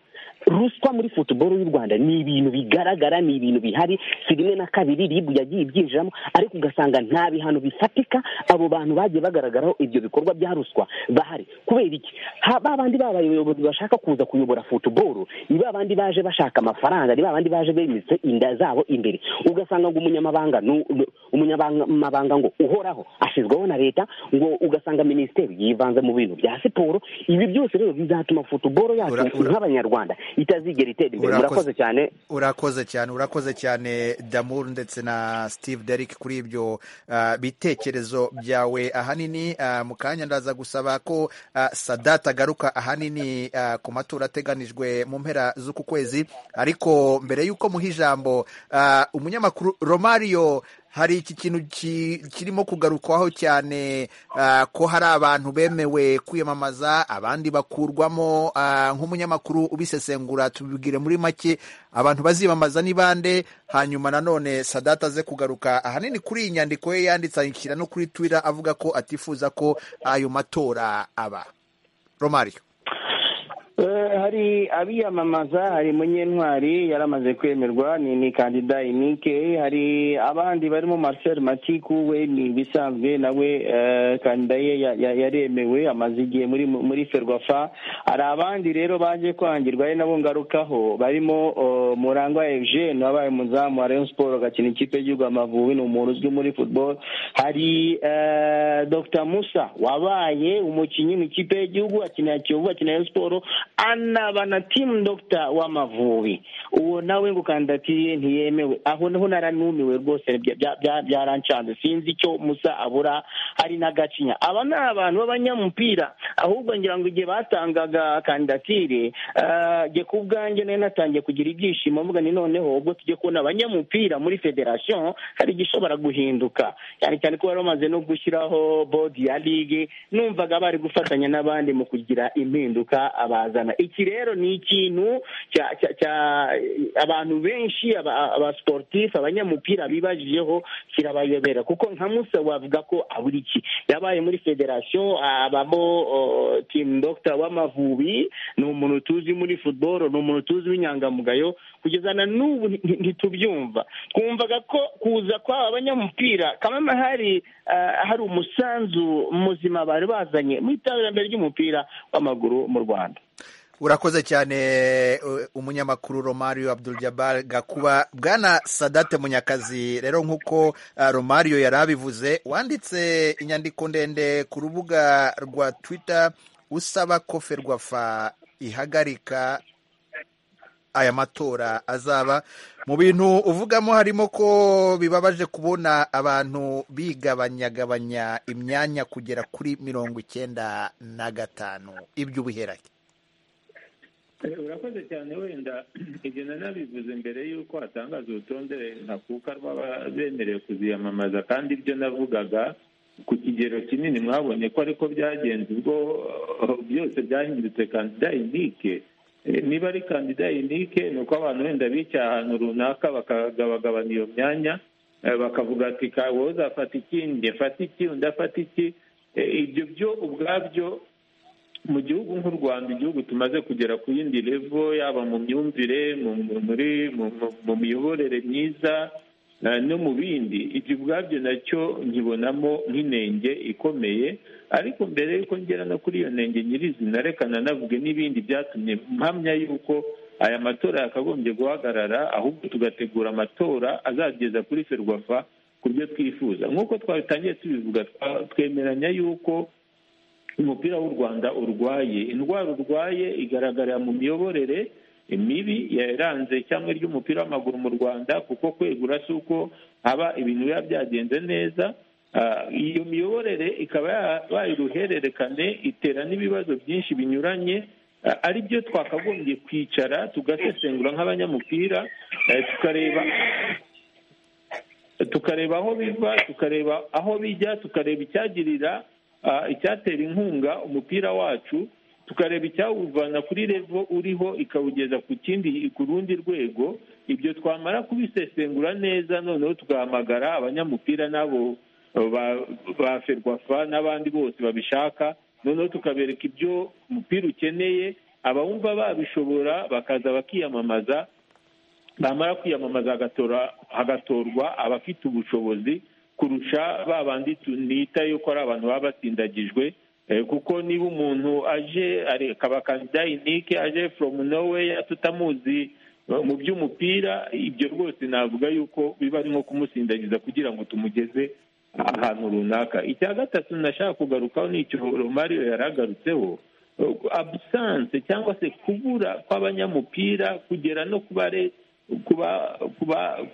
ruswa muri futuboro y'u rwanda ni ibintu bigaragara ni ibintu bihari si rimwe na kabiri ribu yagiye ibyinjiramo ariko ugasanga nta bihano bifatika abo bantu bagiye bagaragaraho ibyo bikorwa bya ruswa bahari kubera iki Ha- ba bandi babayobozi bashaka kuza kuyobora futuboro ni ba bandi baje bashaka amafaranga ni ba bandi baje bemitse inda zabo imbere ugasanga ngo umunyamabanga nu- nu- umunyamabanga ngo uhoraho ashyizweho na leta ngo ugasanga minisiteri yivanze mu bintu bya siporo ibi byose rero bizatuma futuboro yacu nk'abanyarwanda itazigera itera imbere murakoze cyane urakoze cyane urakoze cyane damur ndetse na steve derrick kuri ibyo ah, bitekerezo byawe ahanini ah, mu kanya ndaza gusaba ko ah, sadat agaruka ahanini ah, ku matora ateganijwe mu mpera z'uku kwezi ariko mbere y'uko muha ijambo ah, umunyamakuru romario hari iki kintu ki- kirimo kugarukwaho cyane ah, ko hari abantu bemewe kwiyamamaza abandi bakurwamo ah, nk'umunyamakuru ubisesengura tubibwire muri make abantu baziyamamaza ni bande hanyuma nanone sadata aze kugaruka ahanini kuri iyi nyandiko ye yanditse ayishyira no kuri twitter avuga ko atifuza ko ayo matora aba romario Eh, hari abiyamamaza hari munyentwari yaramaze kwemerwa ni ni kandida inike hari abandi barimo marcel matiku we ni ibisanzwe nawe eh, kandida ye ya- ya- yaremewe amaze igihe muri muri ferwafa hari abandi rero baje kwangirwa ari nabo ngarukaho barimo oh, murangwa eugene wabaye umuzamu wa rayon sport agakina ikipe y'igihugu amavubi ni umuntu uzwi muri football hari eh, dr musa wabaye umukinnyi mu ikipe y'igihugu akinira kiyovu akinira rayon sport anaba na team doctor w'amavubi uwo nawe ngo kandidatiye ntiyemewe aho naho naranumiwe rwose bya- bya- bya- byarancanze sinzi icyo musa abura hari na gacinya aba ni abantu b'abanyamupira ahubwo ngira ngo igihe batangaga kandidatire eh, jye ku bwanjye nari natangiye kugira ibyishimo mvuga ni noneho ubwo tujye kubona abanyamupira muri federasiyo hari igishobora guhinduka cyane cyane ko bari bamaze no gushyiraho bodi ya ligue numvaga bari gufatanya n'abandi mu kugira impinduka abazana iki rero ni ikintu cya- cya- cya- abantu benshi aba- abasiporutifu abanyamupira bibajijeho kirabayobera kuko nka musa wavuga ko abura iki yabaye muri federasiyo abamo o, timu dogita w'amavubi ni umuntu tuzi muri futuboro ni umuntu tuzi w'inyangamugayo kugeza na n'ubu nti- nti- ntitubyumva twumvaga ko kuza kw'aba banyamupira kamama hari ah, hari umusanzu muzima bari bazanye mu iterambere ry'umupira w'amaguru mu rwanda urakoze cyane eh, umunyamakuru romario abdul jabbar gakuba bwana sadate munyakazi rero nk'uko ah, romario yari abivuze wanditse inyandiko ndende ku rubuga rwa twitter usaba ko ferwafa ihagarika aya matora azaba mu bintu uvugamo harimo ko bibabaje kubona abantu bigabanyagabanya imyanya kugera kuri mirongo icyenda na gatanu iby'ubuherake Eh, urakoze cyane wenda ibyo nanabivuze mbere y'uko hatangaza urutonde ntakuka rw'abemerewe kuziyamamaza kandi ibyo navugaga ku kigero kinini mwabonye ko ariko byagenze ubwo eh, byose byahindutse kandida inike Eh, niba ari kandida inike ni uko abantu wenda bicaye ahantu runaka bakagabagabana iyo myanya eh, bakavuga ati "Ka- wowe uzafata iki njye mfata iki undi afata iki Eh, ibyo byo ubwabyo mu gihugu nk'u rwanda igihugu tumaze kugera ku yindi revo yaba mu myumvire mu mu- muri mu- mu- mu miyoborere myiza eh, no mu bindi ibyo ubwabyo nacyo nkibonamo nk'inenge ikomeye ariko mbere y'uko ngera no kuri iyo nenge nyirizina reka nanavuge n'ibindi byatumye mpamya yuko aya matora yakagombye guhagarara ahubwo tugategura amatora azageza kuri ferwafa ku byo twifuza nk'uko twabitangiye tubivuga twemeranya yuko umupira w'u rwanda urwaye indwara urwaye igaragarira mu miyoborere mibi yaranze cyangwa ry'umupira w'amaguru mu rwanda kuko kwegura si uko haba ibintu biba byagenze neza iyo miyoborere ikaba yabaye uruhererekane itera n'ibibazo byinshi binyuranye ari byo twakagombye kwicara tugasesengura nk'abanyamupira tukareba tukareba aho biva tukareba aho bijya tukareba icyagirira icyatera inkunga umupira wacu tukareba icyawuvana kuri revo uriho ikawugeza ku kindi ku rundi rwego ibyo twamara kubisesengura neza noneho tugahamagara abanyamupira n'abo ba ferwafa n'abandi bose babishaka noneho tukabereka ibyo umupira ukeneye abawumva babishobora bakaza bakiyamamaza bamara kwiyamamaza hagatorwa abafite ubushobozi kurusha ba bandi nita yuko ari abantu baba batsindagijwe kuko niba umuntu aje akaba kandida inike aje foromu noweya tutamuzi mu by'umupira ibyo rwose navuga yuko biba ari nko kumusindagiza kugira ngo tumugeze ahantu runaka icya gatatu nashaka kugarukaho ni icyo romariyo yaragarutseho abusanse cyangwa se kubura kw'abanyamupira kugera no kubare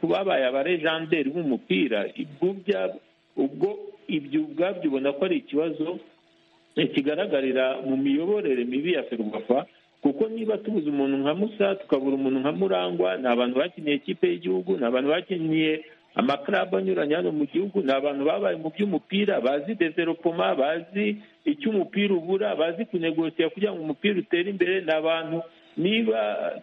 babaye abarejanderi b'umupira ubwo ibyo ubwabyo ubona ko ari ikibazo kigaragarira mu miyoborere mibi ya ferwafa kuko niba tubuze umuntu nka musa tukabura umuntu nka murangwa ni abantu bakiniye ikipe y'igihugu ni abantu bakiniye amakarabu anyuranye hano mu gihugu ni abantu babaye mu by'umupira bazi developoma bazi icyo umupira ubura bazi kunegosiya kugira ngo umupira utere imbere ni abantu niba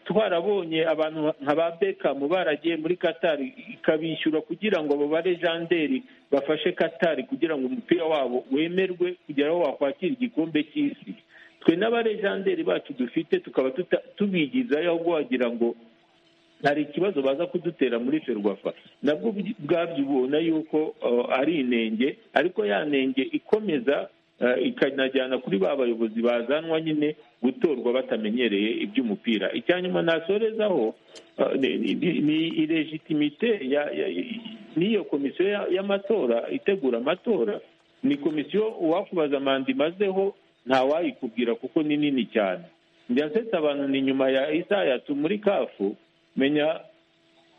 twarabonye abantu nka ba bekamu baragiye muri katari ikabishyura kugira ngo babare janderi bafashe katari kugira ngo umupira wabo wemerwe kugira aho wakwakira igikombe cy'isi twe n'abarejanderi bacu dufite tukaba tubigizayo ahubwo wagira ngo hari ikibazo baza kudutera muri ferwafa nabwo ubwabyo ubona yuko ari inenge ariko ya nenge ikomeza ikanajyana kuri ba bayobozi bazanwa nyine gutorwa batamenyereye iby'umupira icya nyuma nasorezaho ni iregitimite n'iyo komisiyo y'amatora itegura amatora ni komisiyo uwakubaza manda imazeho ntawayikubwira kuko ni nini cyane ndetse abantu ni nyuma ya isayatu muri kafu menya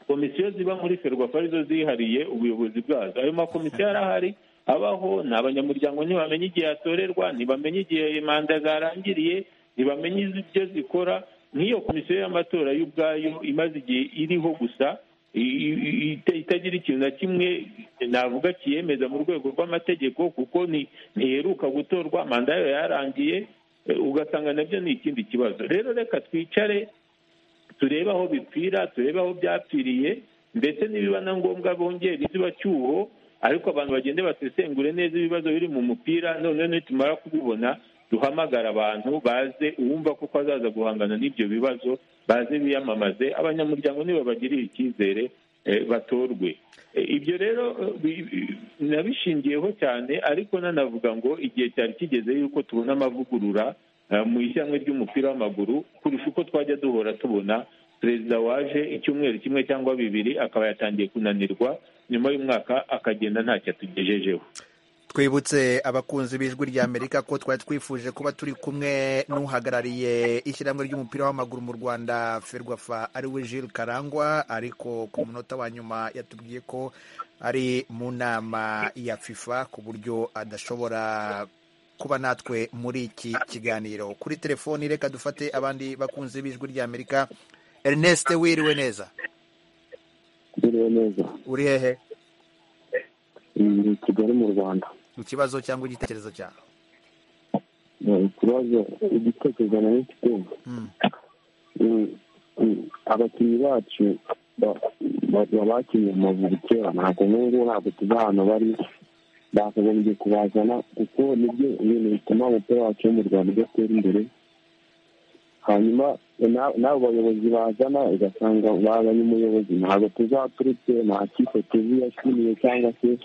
komisiyo ziba muri ferwafa arizo zihariye ubuyobozi bwazo ayo makomisiyo arahari abaho ni abanyamuryango ntibamenya igihe yatorerwa ntibamenye igihe manda zarangiriye ntibamenye ibyo zikora nk'iyo komisiyo y'amatora y'ubwayo imaze igihe iriho gusa itagira ikintu na kimwe navuga kiyemeza mu rwego rw'amategeko kuko ntiheruka gutorwa manda yayo yarangiye ugasanga nabyo ni ikindi kibazo rero reka twicare turebe aho bipfira turebe aho byapfiriye ndetse nibiba na ngombwa bongera izubacyuho ariko abantu bagende basesengure neza ibibazo biri mu mupira noneho nitumara kubibona duhamagara abantu baze uwumva kuko azaza guhangana n'ibyo bibazo baze biyamamaze abanyamuryango nibabagirire icyizere batorwe ibyo rero nabishingiyeho cyane ariko nanavuga ngo igihe cyari kigeze yuko tubona amavugurura mu ishyanga ry'umupira w'amaguru kurusha uko twajya duhora tubona perezida waje icyumweru kimwe cyangwa bibiri akaba yatangiye kunanirwa nyuma y'umwaka akagenda ntacyo atugejejeho twibutse abakunzi b'ijwi rya amerika ko twari twifuje kuba turi kumwe n'uhagarariye ishyirahamwe ry'umupira w'amaguru mu rwanda ferwafa ariwe Jules karangwa ariko ku munota wa nyuma yatubwiye ko ari mu nama ya fifa ku buryo adashobora kuba natwe muri iki kiganiro kuri telefoni reka dufate abandi bakunzi b'ijwi rya amerika ernest wiriwe neza wiriwe neza uri hehe ni kigali mu rwanda ikibazo cyangwa igitekerezo cyawe ikibazo igitekerezo nayo kigomba abakinnyi bacu babakinnye amavubi kera ntabwo nk'ubu ntabwo tuva ahantu bari bakagombye kubazana kuko nibyo ibintu bituma umupira wacu wo mu rwanda udatera imbere hanyuma n'abo bayobozi bazana ugasanga bazanye umuyobozi ntabwo tuzaturutse nta kipe tuzi yashimiye cyangwa se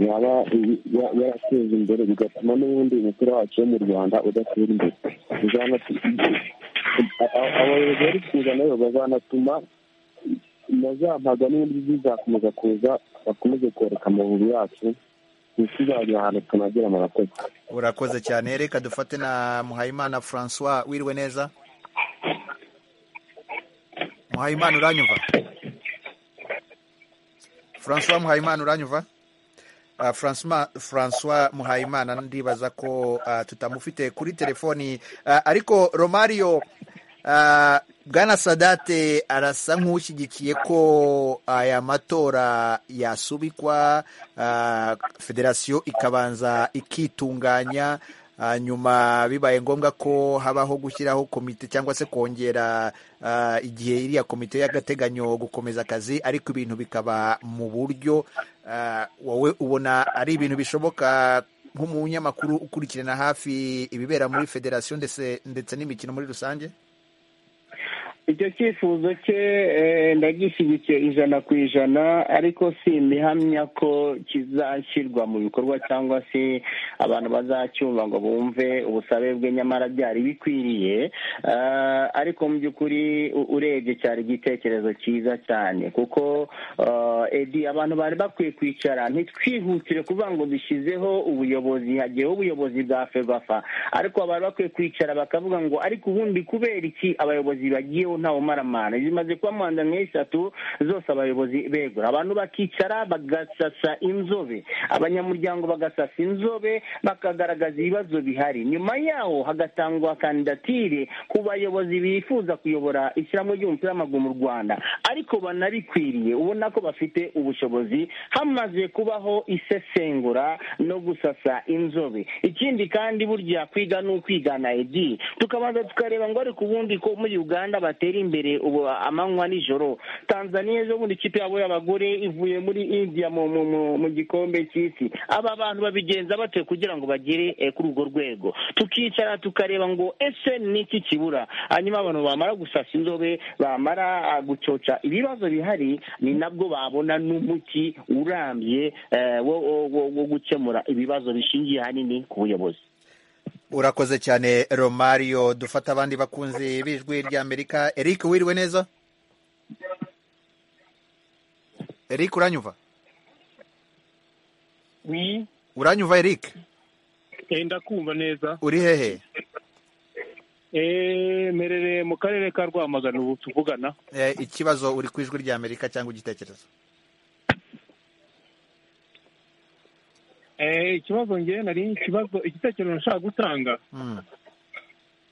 yaba yarateza imbere bigatuma n'ubundi umupira wacu wo mu rwanda udatera imbere abayobozi bari kuza nabo bazanatuma na za mpaga n'ibindi bizakomeza kuza bakomeze koreka amavubi yacu ntituzajya ahantu tunagera murakoze urakoze cyane reka dufate na muhayimana francois wiriwe neza muhayimana uranyumva francois muhayimana uranyumva Uh, François, François Muhayimana ndibaza ko uh, tutamufite kuri telefoni uh, ariko Romario uh, Bwana Sadate arasa nk'ushyigikiye ko aya matora yasubikwa uh, federasiyo ikabanza ikitunganya uh, nyuma bibaye ngombwa ko habaho gushyiraho komite cyangwa se kongera uh, igihe iriya komite y'agateganyo gukomeza akazi ariko ibintu bikaba mu buryo uh, wowe ubona ari ibintu bishoboka nk'umunyamakuru ukurikirana hafi ibibera muri federasiyo ndetse ndetse n'imikino muri rusange icyo cyifuzo cye ndagishyigikiye ijana ku ijana ariko si imihamya ko kizashyirwa mu bikorwa cyangwa se abantu bazacyumva ngo bumve ubusabe bwe nyamara byari bikwiriye ariko mu by'ukuri urebye cyari igitekerezo cyiza cyane kuko edi abantu bari bakwiye kwicara ntitwihutire kuvuga ngo dushyizeho ubuyobozi hagiyeho ubuyobozi bwa febafa ariko bari bakwiye kwicara bakavuga ngo ariko ubundi kubera iki abayobozi bagiye ntawe umaramana zimaze kuba manda nk'eshatu zose abayobozi begura abantu bakicara bagasasa inzobe abanyamuryango bagasasa inzobe bakagaragaza ibibazo bihari nyuma yaho hagatangwa kandidatire ku bayobozi bifuza kuyobora ishyirahamwe ry'umupira w'amaguru mu rwanda ariko banabikwiriye ubona ko bafite ubushobozi hamaze kubaho isesengura no gusasa inzobe ikindi kandi burya kwiga ni ukwigana edi tukabanza tukareba ngo ariko ubundi ko muri uganda batera imbere ubu amanywa nijoro tanzania ejo bundi ikipe yabo y'abagore ivuye muri india mu gikombe cy'isi aba bantu babigenza bate kugira ngo bagere kuri urwo rwego tukicara tukareba ngo ese niki kibura hanyuma abantu bamara gusasa inzobe bamara gucoca ibibazo bihari ni nabwo babona n'umuti urambye wo gukemura ibibazo bishingiye ahanini ku buyobozi urakoze cyane romario dufata abandi bakunzi b'ijwi ry'amerika eric wiriwe neza eric uranyumva uranyumva eric ndakumva neza uri hehe merere mu karere ka rwamagana ubu tuvugana ikibazo uri ku ijwi ry'amerika cyangwa igitekerezo ikibazo ngewe nari ikibazo igitekerezo nshaka gutanga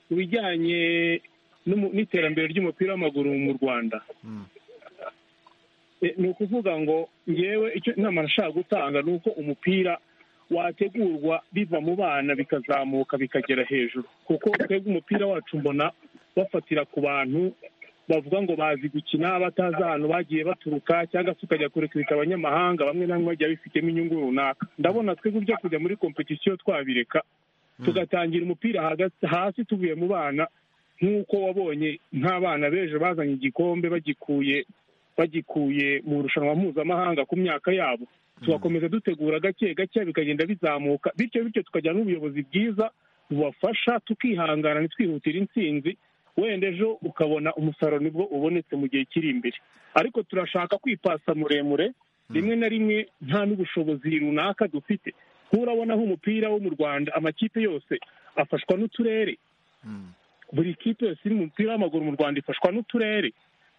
ku bijyanye n'iterambere ry'umupira w'amaguru mu rwanda ni ukuvuga ngo ngewe icyo inama nashaka gutanga ni uko umupira wategurwa biva mu bana bikazamuka bikagera hejuru kuko twebwe umupira wacu mbona bafatira ku bantu bavuga ngo bazi gukina batazi ahantu bagiye baturuka cyangwa se ukajya kurekirika abanyamahanga bamwe na bamwe bagiye bifitemo inyungu runaka ndabona twebwe byo kujya muri kompetisiyo twabireka tugatangira umupira hasi tuvuye mu bana nk'uko wabonye nk'abana b'ejo bazanye igikombe bagikuye bagikuye mu irushanwa mpuzamahanga ku myaka yabo tugakomeza dutegura gake gake bikagenda bizamuka bityo bityo tukajyana n'ubuyobozi bwiza bubafasha tukihangana ntitwihutire intsinzi wenda ejo ukabona umusaruro nibwo ubonetse mu gihe kiri imbere ariko turashaka kwipasa muremure rimwe na rimwe nta n'ubushobozi runaka dufite nturabona aho umupira wo mu rwanda amakipe yose afashwa n'uturere buri kipe yose iri mu mupira w'amaguru mu rwanda ifashwa n'uturere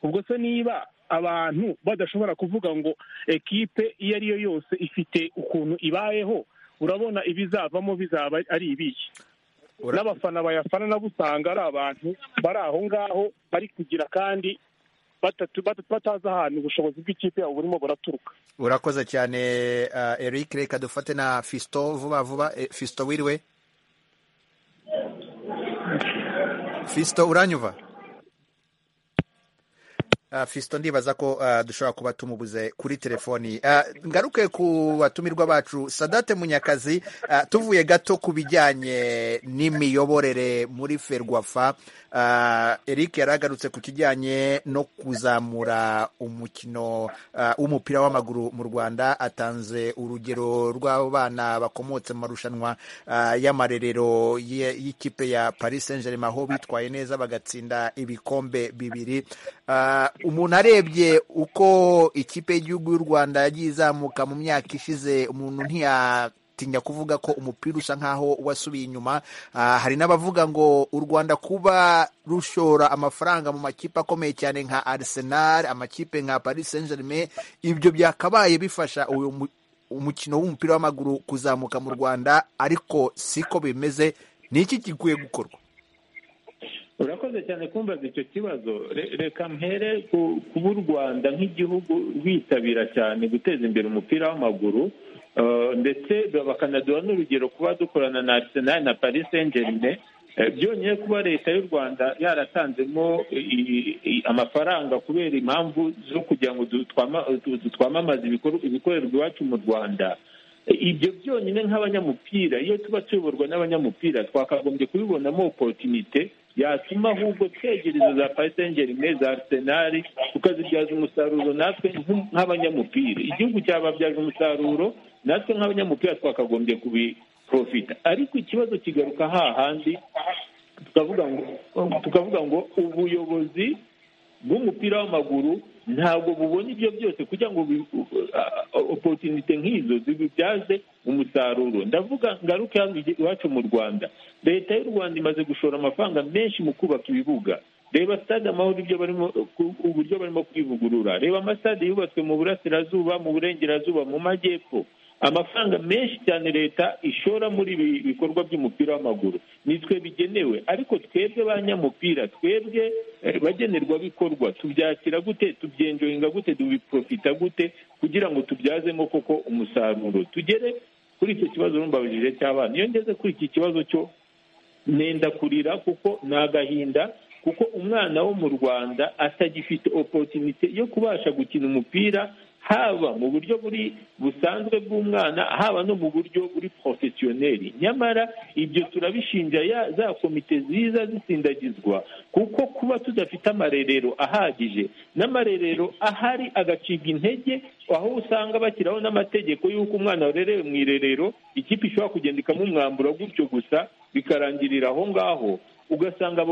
ubwo se niba abantu badashobora kuvuga ngo ekipe iyo ari yo yose ifite ukuntu ibayeho urabona ibizavamo bizaba ari ibiki n'abafana bayafana nabo usanga ari abantu bari aho ngaho bari kugira kandi batazi ahantu ubushobozi bw'ikipe yabo burimo buraturuka urakoze cyane eric reka dufate na fisito vuba vuba fisito wiriwe fisito uranyuva fisito ndibaza ko dushobora kuba tumubuze kuri telefoni ngaruke ku batumirwa bacu sadate munyakazi tuvuye gato ku bijyanye n'imiyoborere muri ferwafa eric yaragarutse ku kijyanye no kuzamura umukino w'umupira w'amaguru mu rwanda atanze urugero rw'abana bakomotse mu marushanwa y'amarerero y'ikipe ya paris saint germain aho bitwaye neza bagatsinda ibikombe bibiri umuntu arebye uko ikipe y'igihugu y'u rwanda yagiye izamuka mu myaka ishize umuntu ntiyatinya kuvuga ko umupira usa nkaho wasubiye inyuma hari n'abavuga ngo u rwanda kuba rushora amafaranga mu makipe akomeye cyane nka Arsenal amakipe nka Paris Saint Germain ibyo byakabaye bifasha uyu umukino w'umupira w'amaguru kuzamuka mu rwanda ariko siko bimeze ni iki gikwiye gukorwa urakoze cyane kumbaza icyo kibazo reka mpere kuba u rwanda nk'igihugu rwitabira cyane guteza imbere umupira w'amaguru ndetse bakanaduha n'urugero kuba dukorana na arsenal na paris saint germain byonyine kuba leta y'u rwanda yaratanzemo amafaranga kubera impamvu zo kugira ngo twamamaze ibikorerwa iwacu mu rwanda ibyo byonyine nk'abanyamupira iyo tuba tuyoborwa n'abanyamupira twakagombye kubibonamo opotinite yatuma ahubwo twegereza za pasengeri za arisenali tukazibyaza umusaruro natwe nk'abanyamupira igihugu cyababyaza umusaruro natwe nk'abanyamupira twakagombye kubiprofita ariko ikibazo kigaruka hahandi tukavuga ngo ubuyobozi bw'umupira w'amaguru ntabwo bubona ibyo byose kugira ngo opotinite nk'izo zibibyaze umusaruro ndavuga ngaruke hano iwacu mu rwanda leta y'u rwanda imaze gushora amafaranga menshi mu kubaka ibibuga reba stade amahoro ibyo barimo uburyo barimo kwivugurura reba amasitade yubatswe mu burasirazuba mu burengerazuba mu majyepfo amafaranga menshi cyane leta ishora muri ibi bikorwa by'umupira w'amaguru nitwe bigenewe ariko twebwe ba nyamupira twebwe bagenerwabikorwa tubyakira gute tubyenjoyinga gute tubiprofita gute kugira ngo tubyazemo koko umusaruro tugere kuri icyo kibazo n'umbabujije cy'abana iyo ngeze kuri iki kibazo cyo nenda kurira kuko ni agahinda kuko umwana wo mu rwanda atagifite opotinite yo kubasha gukina umupira haba mu buryo buri busanzwe bw'umwana haba no mu buryo buri porofesiyoneri nyamara ibyo turabishinja za komite ziza zisindagizwa kuko kuba tudafite amarerero ahagije n'amarerero ahari agacibwa intege aho usanga bashyiraho n'amategeko y'uko umwana warerewe mu irerero ikipe ishobora kugenda ikamumwambura gutyo gusa bikarangirira aho ngaho ugasanga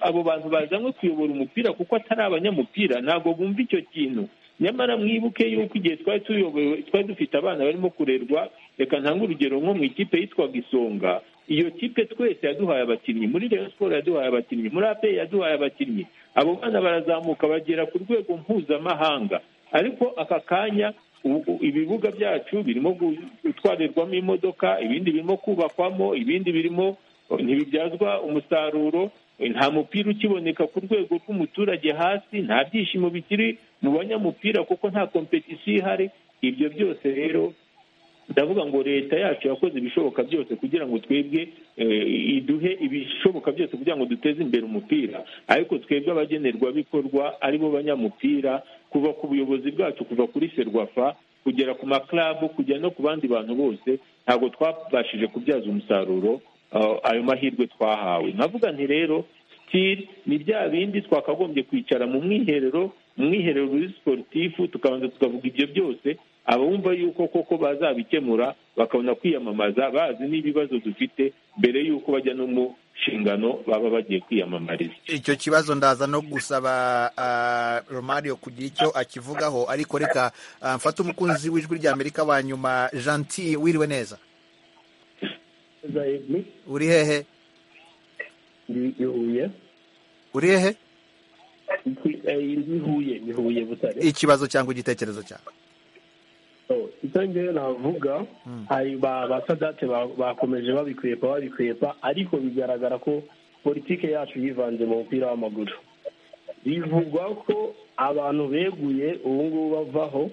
abo bantu bazanywe kuyobora umupira kuko atari abanyamupira ntabwo bumva icyo kintu nyamara mwibuke yuko igihe twari tuyobowe twari dufite abana barimo kurerwa reka ntange urugero nko mu ikipe yitwaga isonga iyo kipe twese yaduhaye abakinnyi muri reyo siporo yaduhaye abakinnyi muri apeyi yaduhaye abakinnyi abo bana barazamuka bagera ku rwego mpuzamahanga ariko aka kanya ibibuga byacu birimo gutwarirwamo imodoka ibindi birimo kubakwamo ibindi birimo ntibibyazwa umusaruro nta mupira ukiboneka ku rwego rw'umuturage hasi nta byishimo bikiri mu banyamupira kuko nta kompetisiyo ihari ibyo byose rero ndavuga ngo leta yacu yakoze ibishoboka byose kugira ngo twebwe iduhe ibishoboka byose kugira ngo duteze imbere umupira ariko twebwe abagenerwabikorwa aribo banyamupira kuva ku buyobozi bwacu kuva kuri serwafa kugera ku makarabu kujya no ku bandi bantu bose ntabwo twabashije kubyaza umusaruro ayo mahirwe twahawe navuga nti rero sitiri ni bya bindi twakagombye kwicara mu mwiherero mu mwiherero muri siporutifu tukabanza tukavuga ibyo byose abumva yuko koko bazabikemura bakabona kwiyamamaza bazi n'ibibazo dufite mbere y'uko bajya no mu nshingano baba bagiye kwiyamamariza icyo kibazo ndaza no gusaba romario kugira icyo akivugaho ariko reka mfate umukunzi w'ijwi ry'amerika wa nyuma janti wiriwe neza uri hehe ni huye uri hehe ni huye ni huye butare ikibazo cyangwa igitekerezo cyawe icyo ngewe navuga hari ba sadate bakomeje babikwepa babikwepa ariko bigaragara ko politike yacu yivanze mu mupira w'amaguru bivugwa ko abantu beguye ubu ngubu bavaho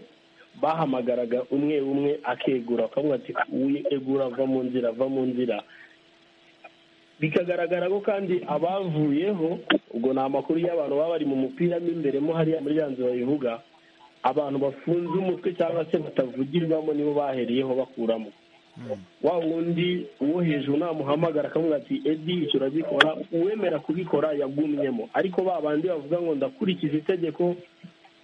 bahamagaraga umwe umwe akegura akavuga ati egura ava mu nzira ava mu nzira bikagaragara ko kandi abavuyeho ubwo ni amakuru y'abantu baba bari mu mupira mo imbere mo hariya muri ya nzu babivuga abantu bafunze umutwe cyangwa se batavugirwamo nibo bahereyeho bakuramo wa wundi uwo hejuru namuhamagara akamubwira ati edi icyo uragikora uwemera kubikora yagumyemo ariko ba bandi bavuga ngo ndakurikiza itegeko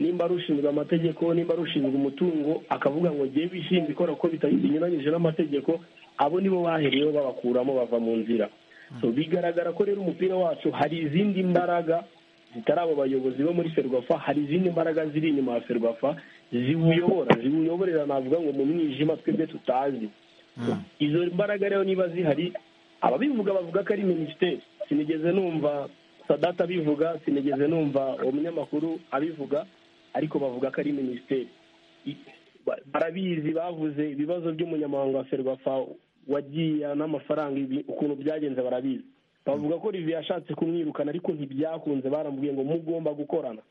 nimba ari ushinzwe amategeko nimba ari ushinzwe umutungo akavuga ngo ngewe bishinzwe ikora ko binyuranyije n'amategeko abo nibo bahereyeho babakuramo bava mu nzira bigaragara ko rero umupira wacu hari izindi mbaraga zitari abo bayobozi bo muri ferwafa hari izindi mbaraga ziri inyuma ya ferwafa ziwuyobora ziwuyoborera navuga ngo mu mwijima twebwe tutazi izo mbaraga rero niba zihari ababivuga bavuga ko ari minisiteri sinigeze numva sadata abivuga sinigeze numva uwo munyamakuru abivuga ariko bavuga ko ari minisiteri barabizi bavuze ibibazo by'umunyamahanga wa ferwafa wagiye n'amafaranga ukuntu byagenze barabizi bavuga ko rivi yashatse kumwirukana ariko ntibyakunze baramubwiye ngo mugomba gukorana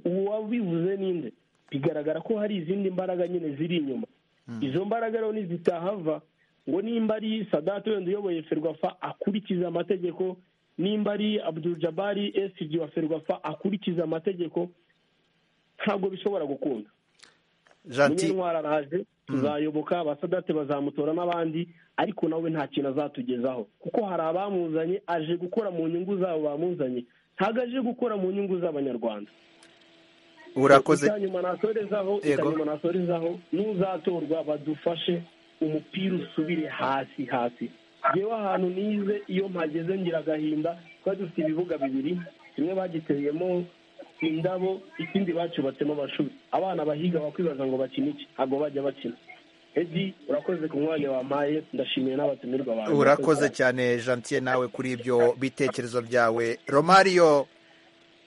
uwabivuze ninde bigaragara ko hari izindi mbaraga nyine ziri inyuma izo mbaraga rero nizitahava ngo nimba ari sadate wenda uyoboye ferwafa akurikiza amategeko nimba ari abdujabari esiji wa ferwafa akurikiza amategeko ntabwo bishobora gukunda munyentwara araje tuzayoboka abasadate bazamutora n'abandi ariko nawe nta kintu azatugezaho kuko hari abamuzanye aje gukora mu nyungu zabo bamuzanye ntabwo aje gukora mu nyungu z'abanyarwanda urakoze icyanyuma nasorezaho icyanyuma nasorezaho n'uzatorwa badufashe umupira usubire hasi hasi ngewe ahantu nize iyo mpageze ngira agahinda twari dufite ibibuga bibiri kimwe bagiteyemo indabo ikindi bacubatsemo amashuri abana bahiga bakwibaza ngo bakine iki ntabwo bajya bakina edi urakoze ku mwanya wampaye ndashimiye n'abatumirwa abantu urakoze cyane jantiye nawe kuri ibyo bitekerezo byawe romariyo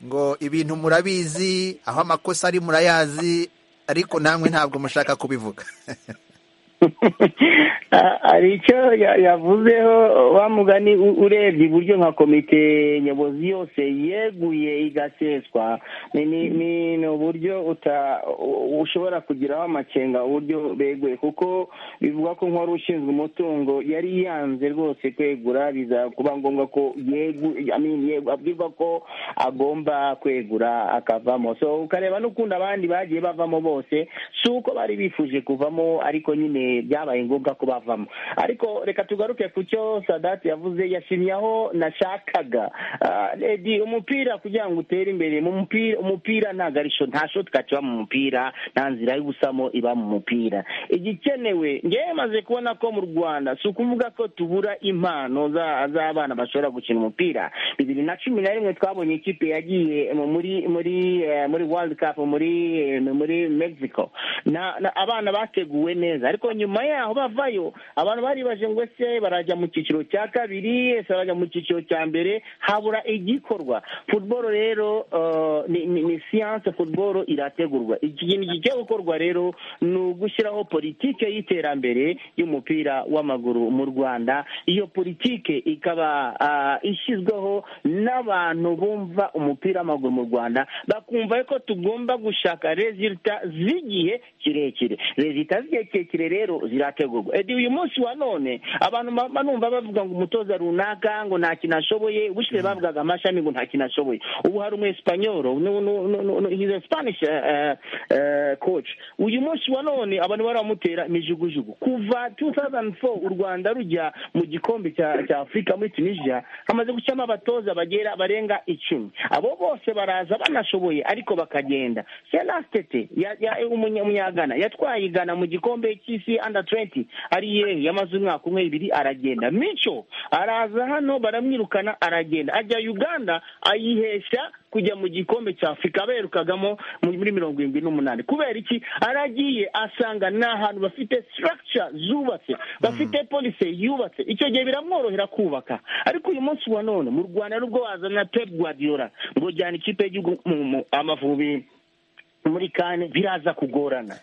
ngo ibintu murabizi aho amakosa ari murayazi ariko namwe ntabwo mushaka kubivuga hari icyo yavuzeho wamugani urebye iburyo nka komite nyobozi yose yeguye igaseswa ni uburyo ushobora kugiraho amakenga uburyo beguye kuko bivuga ko nk'uwari ushinzwe umutungo yari yanze rwose kwegura biza kuba ngombwa ko abwirwa ko agomba kwegura akavamo so ukareba n'ukundi abandi bagiye bavamo bose si uko bari bifuje kuvamo ariko nyine byabaye ngombwa ko bavamo ariko reka tugaruke ku cyo sadati yavuze yashimye aho nashakaga umupira kugira ngo utere imbere umupira nta garisho nta shotika kiba mu mupira nta nzira y'ubusamo iba mu mupira igikenewe ngewe maze kubona ko mu rwanda si ukuvuga ko tubura impano z'abana bashobora gukina umupira bibiri na cumi na rimwe twabonye ikipe yagiye muri muri muri world cup muri muri mexico abana bateguwe neza ariko nyuma yaho bavayo abantu baribaje ngo ese barajya mu cyiciro cya kabiri ese barajya mu cyiciro cya mbere habura igikorwa futuboro rero ni siyanse futuboro irategurwa ikintu kigiye gukorwa rero ni ugushyiraho politike y'iterambere y'umupira w'amaguru mu rwanda iyo politike ikaba ishyizweho n'abantu bumva umupira w'amaguru mu rwanda bakumva ko tugomba gushaka rezita z'igihe kirekire rezita z'igihe kirekire rero zirategurwa edi uyu munsi wa none abantu numva bavuga ngo umutoza runaka ngo nta kintu ashoboye ubushize bavugaga amashami ngo nta kintu ashoboye ubu hari umu esipanyoro hize spanish coach uyu munsi wa none abantu baramutera imijugujugu kuva 2004 u rwanda rujya mu gikombe cya afurika muri tunisia hamaze gushyiramo abatoza bagera barenga icumi abo bose baraza banashoboye ariko bakagenda senastete umunyagana yatwaye igana mu gikombe cy'isi under twenty ariye yamaze umwaka umwe ibiri aragenda mico araza hano baramwirukana aragenda ajya uganda ayihesha kujya mu gikombe cya afurika berukagamo muri mirongo irindwi n'umunani kubera iki aragiye asanga ni ahantu bafite structure zubatse bafite polisi yubatse icyo gihe biramworohera kubaka ariko uyu munsi wa none mu rwanda nubwo wazana pep guardiola ngo jyana ikipe y'igihugu mu amavubi muri kane biraza kugorana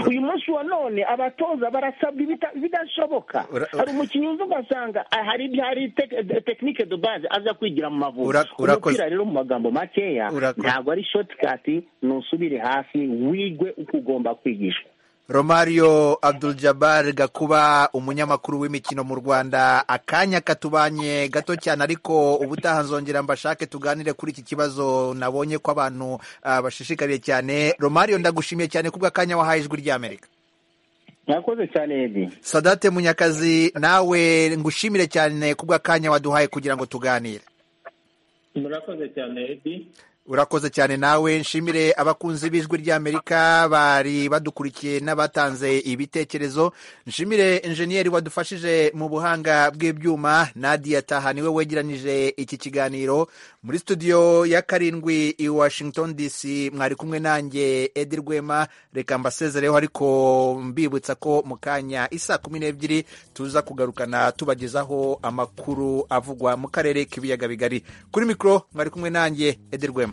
uyu munsi wa none abatoza barasabwa ibidashoboka hari umukinnyi uza ugasanga hari hari tekinike do baze aza kwigira mu mavubi umupira rero mu magambo makeya ntabwo ari shotikati ntusubire hasi wigwe uko ugomba kwigishwa romario abdul jabbar gakuba umunyamakuru w'imikino mu rwanda akanya katubanye gato cyane ariko ubutaha nzongera mbashake tuganire kuri iki kibazo nabonye ko abantu bashishikariye cyane romario ndagushimiye cyane kubw'akanya wahaye ijwi ry'amerika mwakoze cyane edi sadate munyakazi nawe ngushimire cyane kubw'akanya waduhaye kugira ngo tuganire murakoze cyane edi urakoze cyane nawe nshimire abakunzi b'ijwi ry'amerika bari badukurikiye n'abatanze ibitekerezo nshimire enjeniyeri wadufashije mu buhanga bw'ibyuma nadia taha niwe wegeranije iki kiganiro muri studio ya karindwi i washington dc mwari kumwe nanjye edi rwema reka mbasezereho ariko mbibutsa ko mu kanya isa kumi n'ebyiri tuza kugarukana tubagezaho amakuru avugwa mu karere k'ibiyaga bigari kuri mikoro mwari kumwe nanjye edi rwema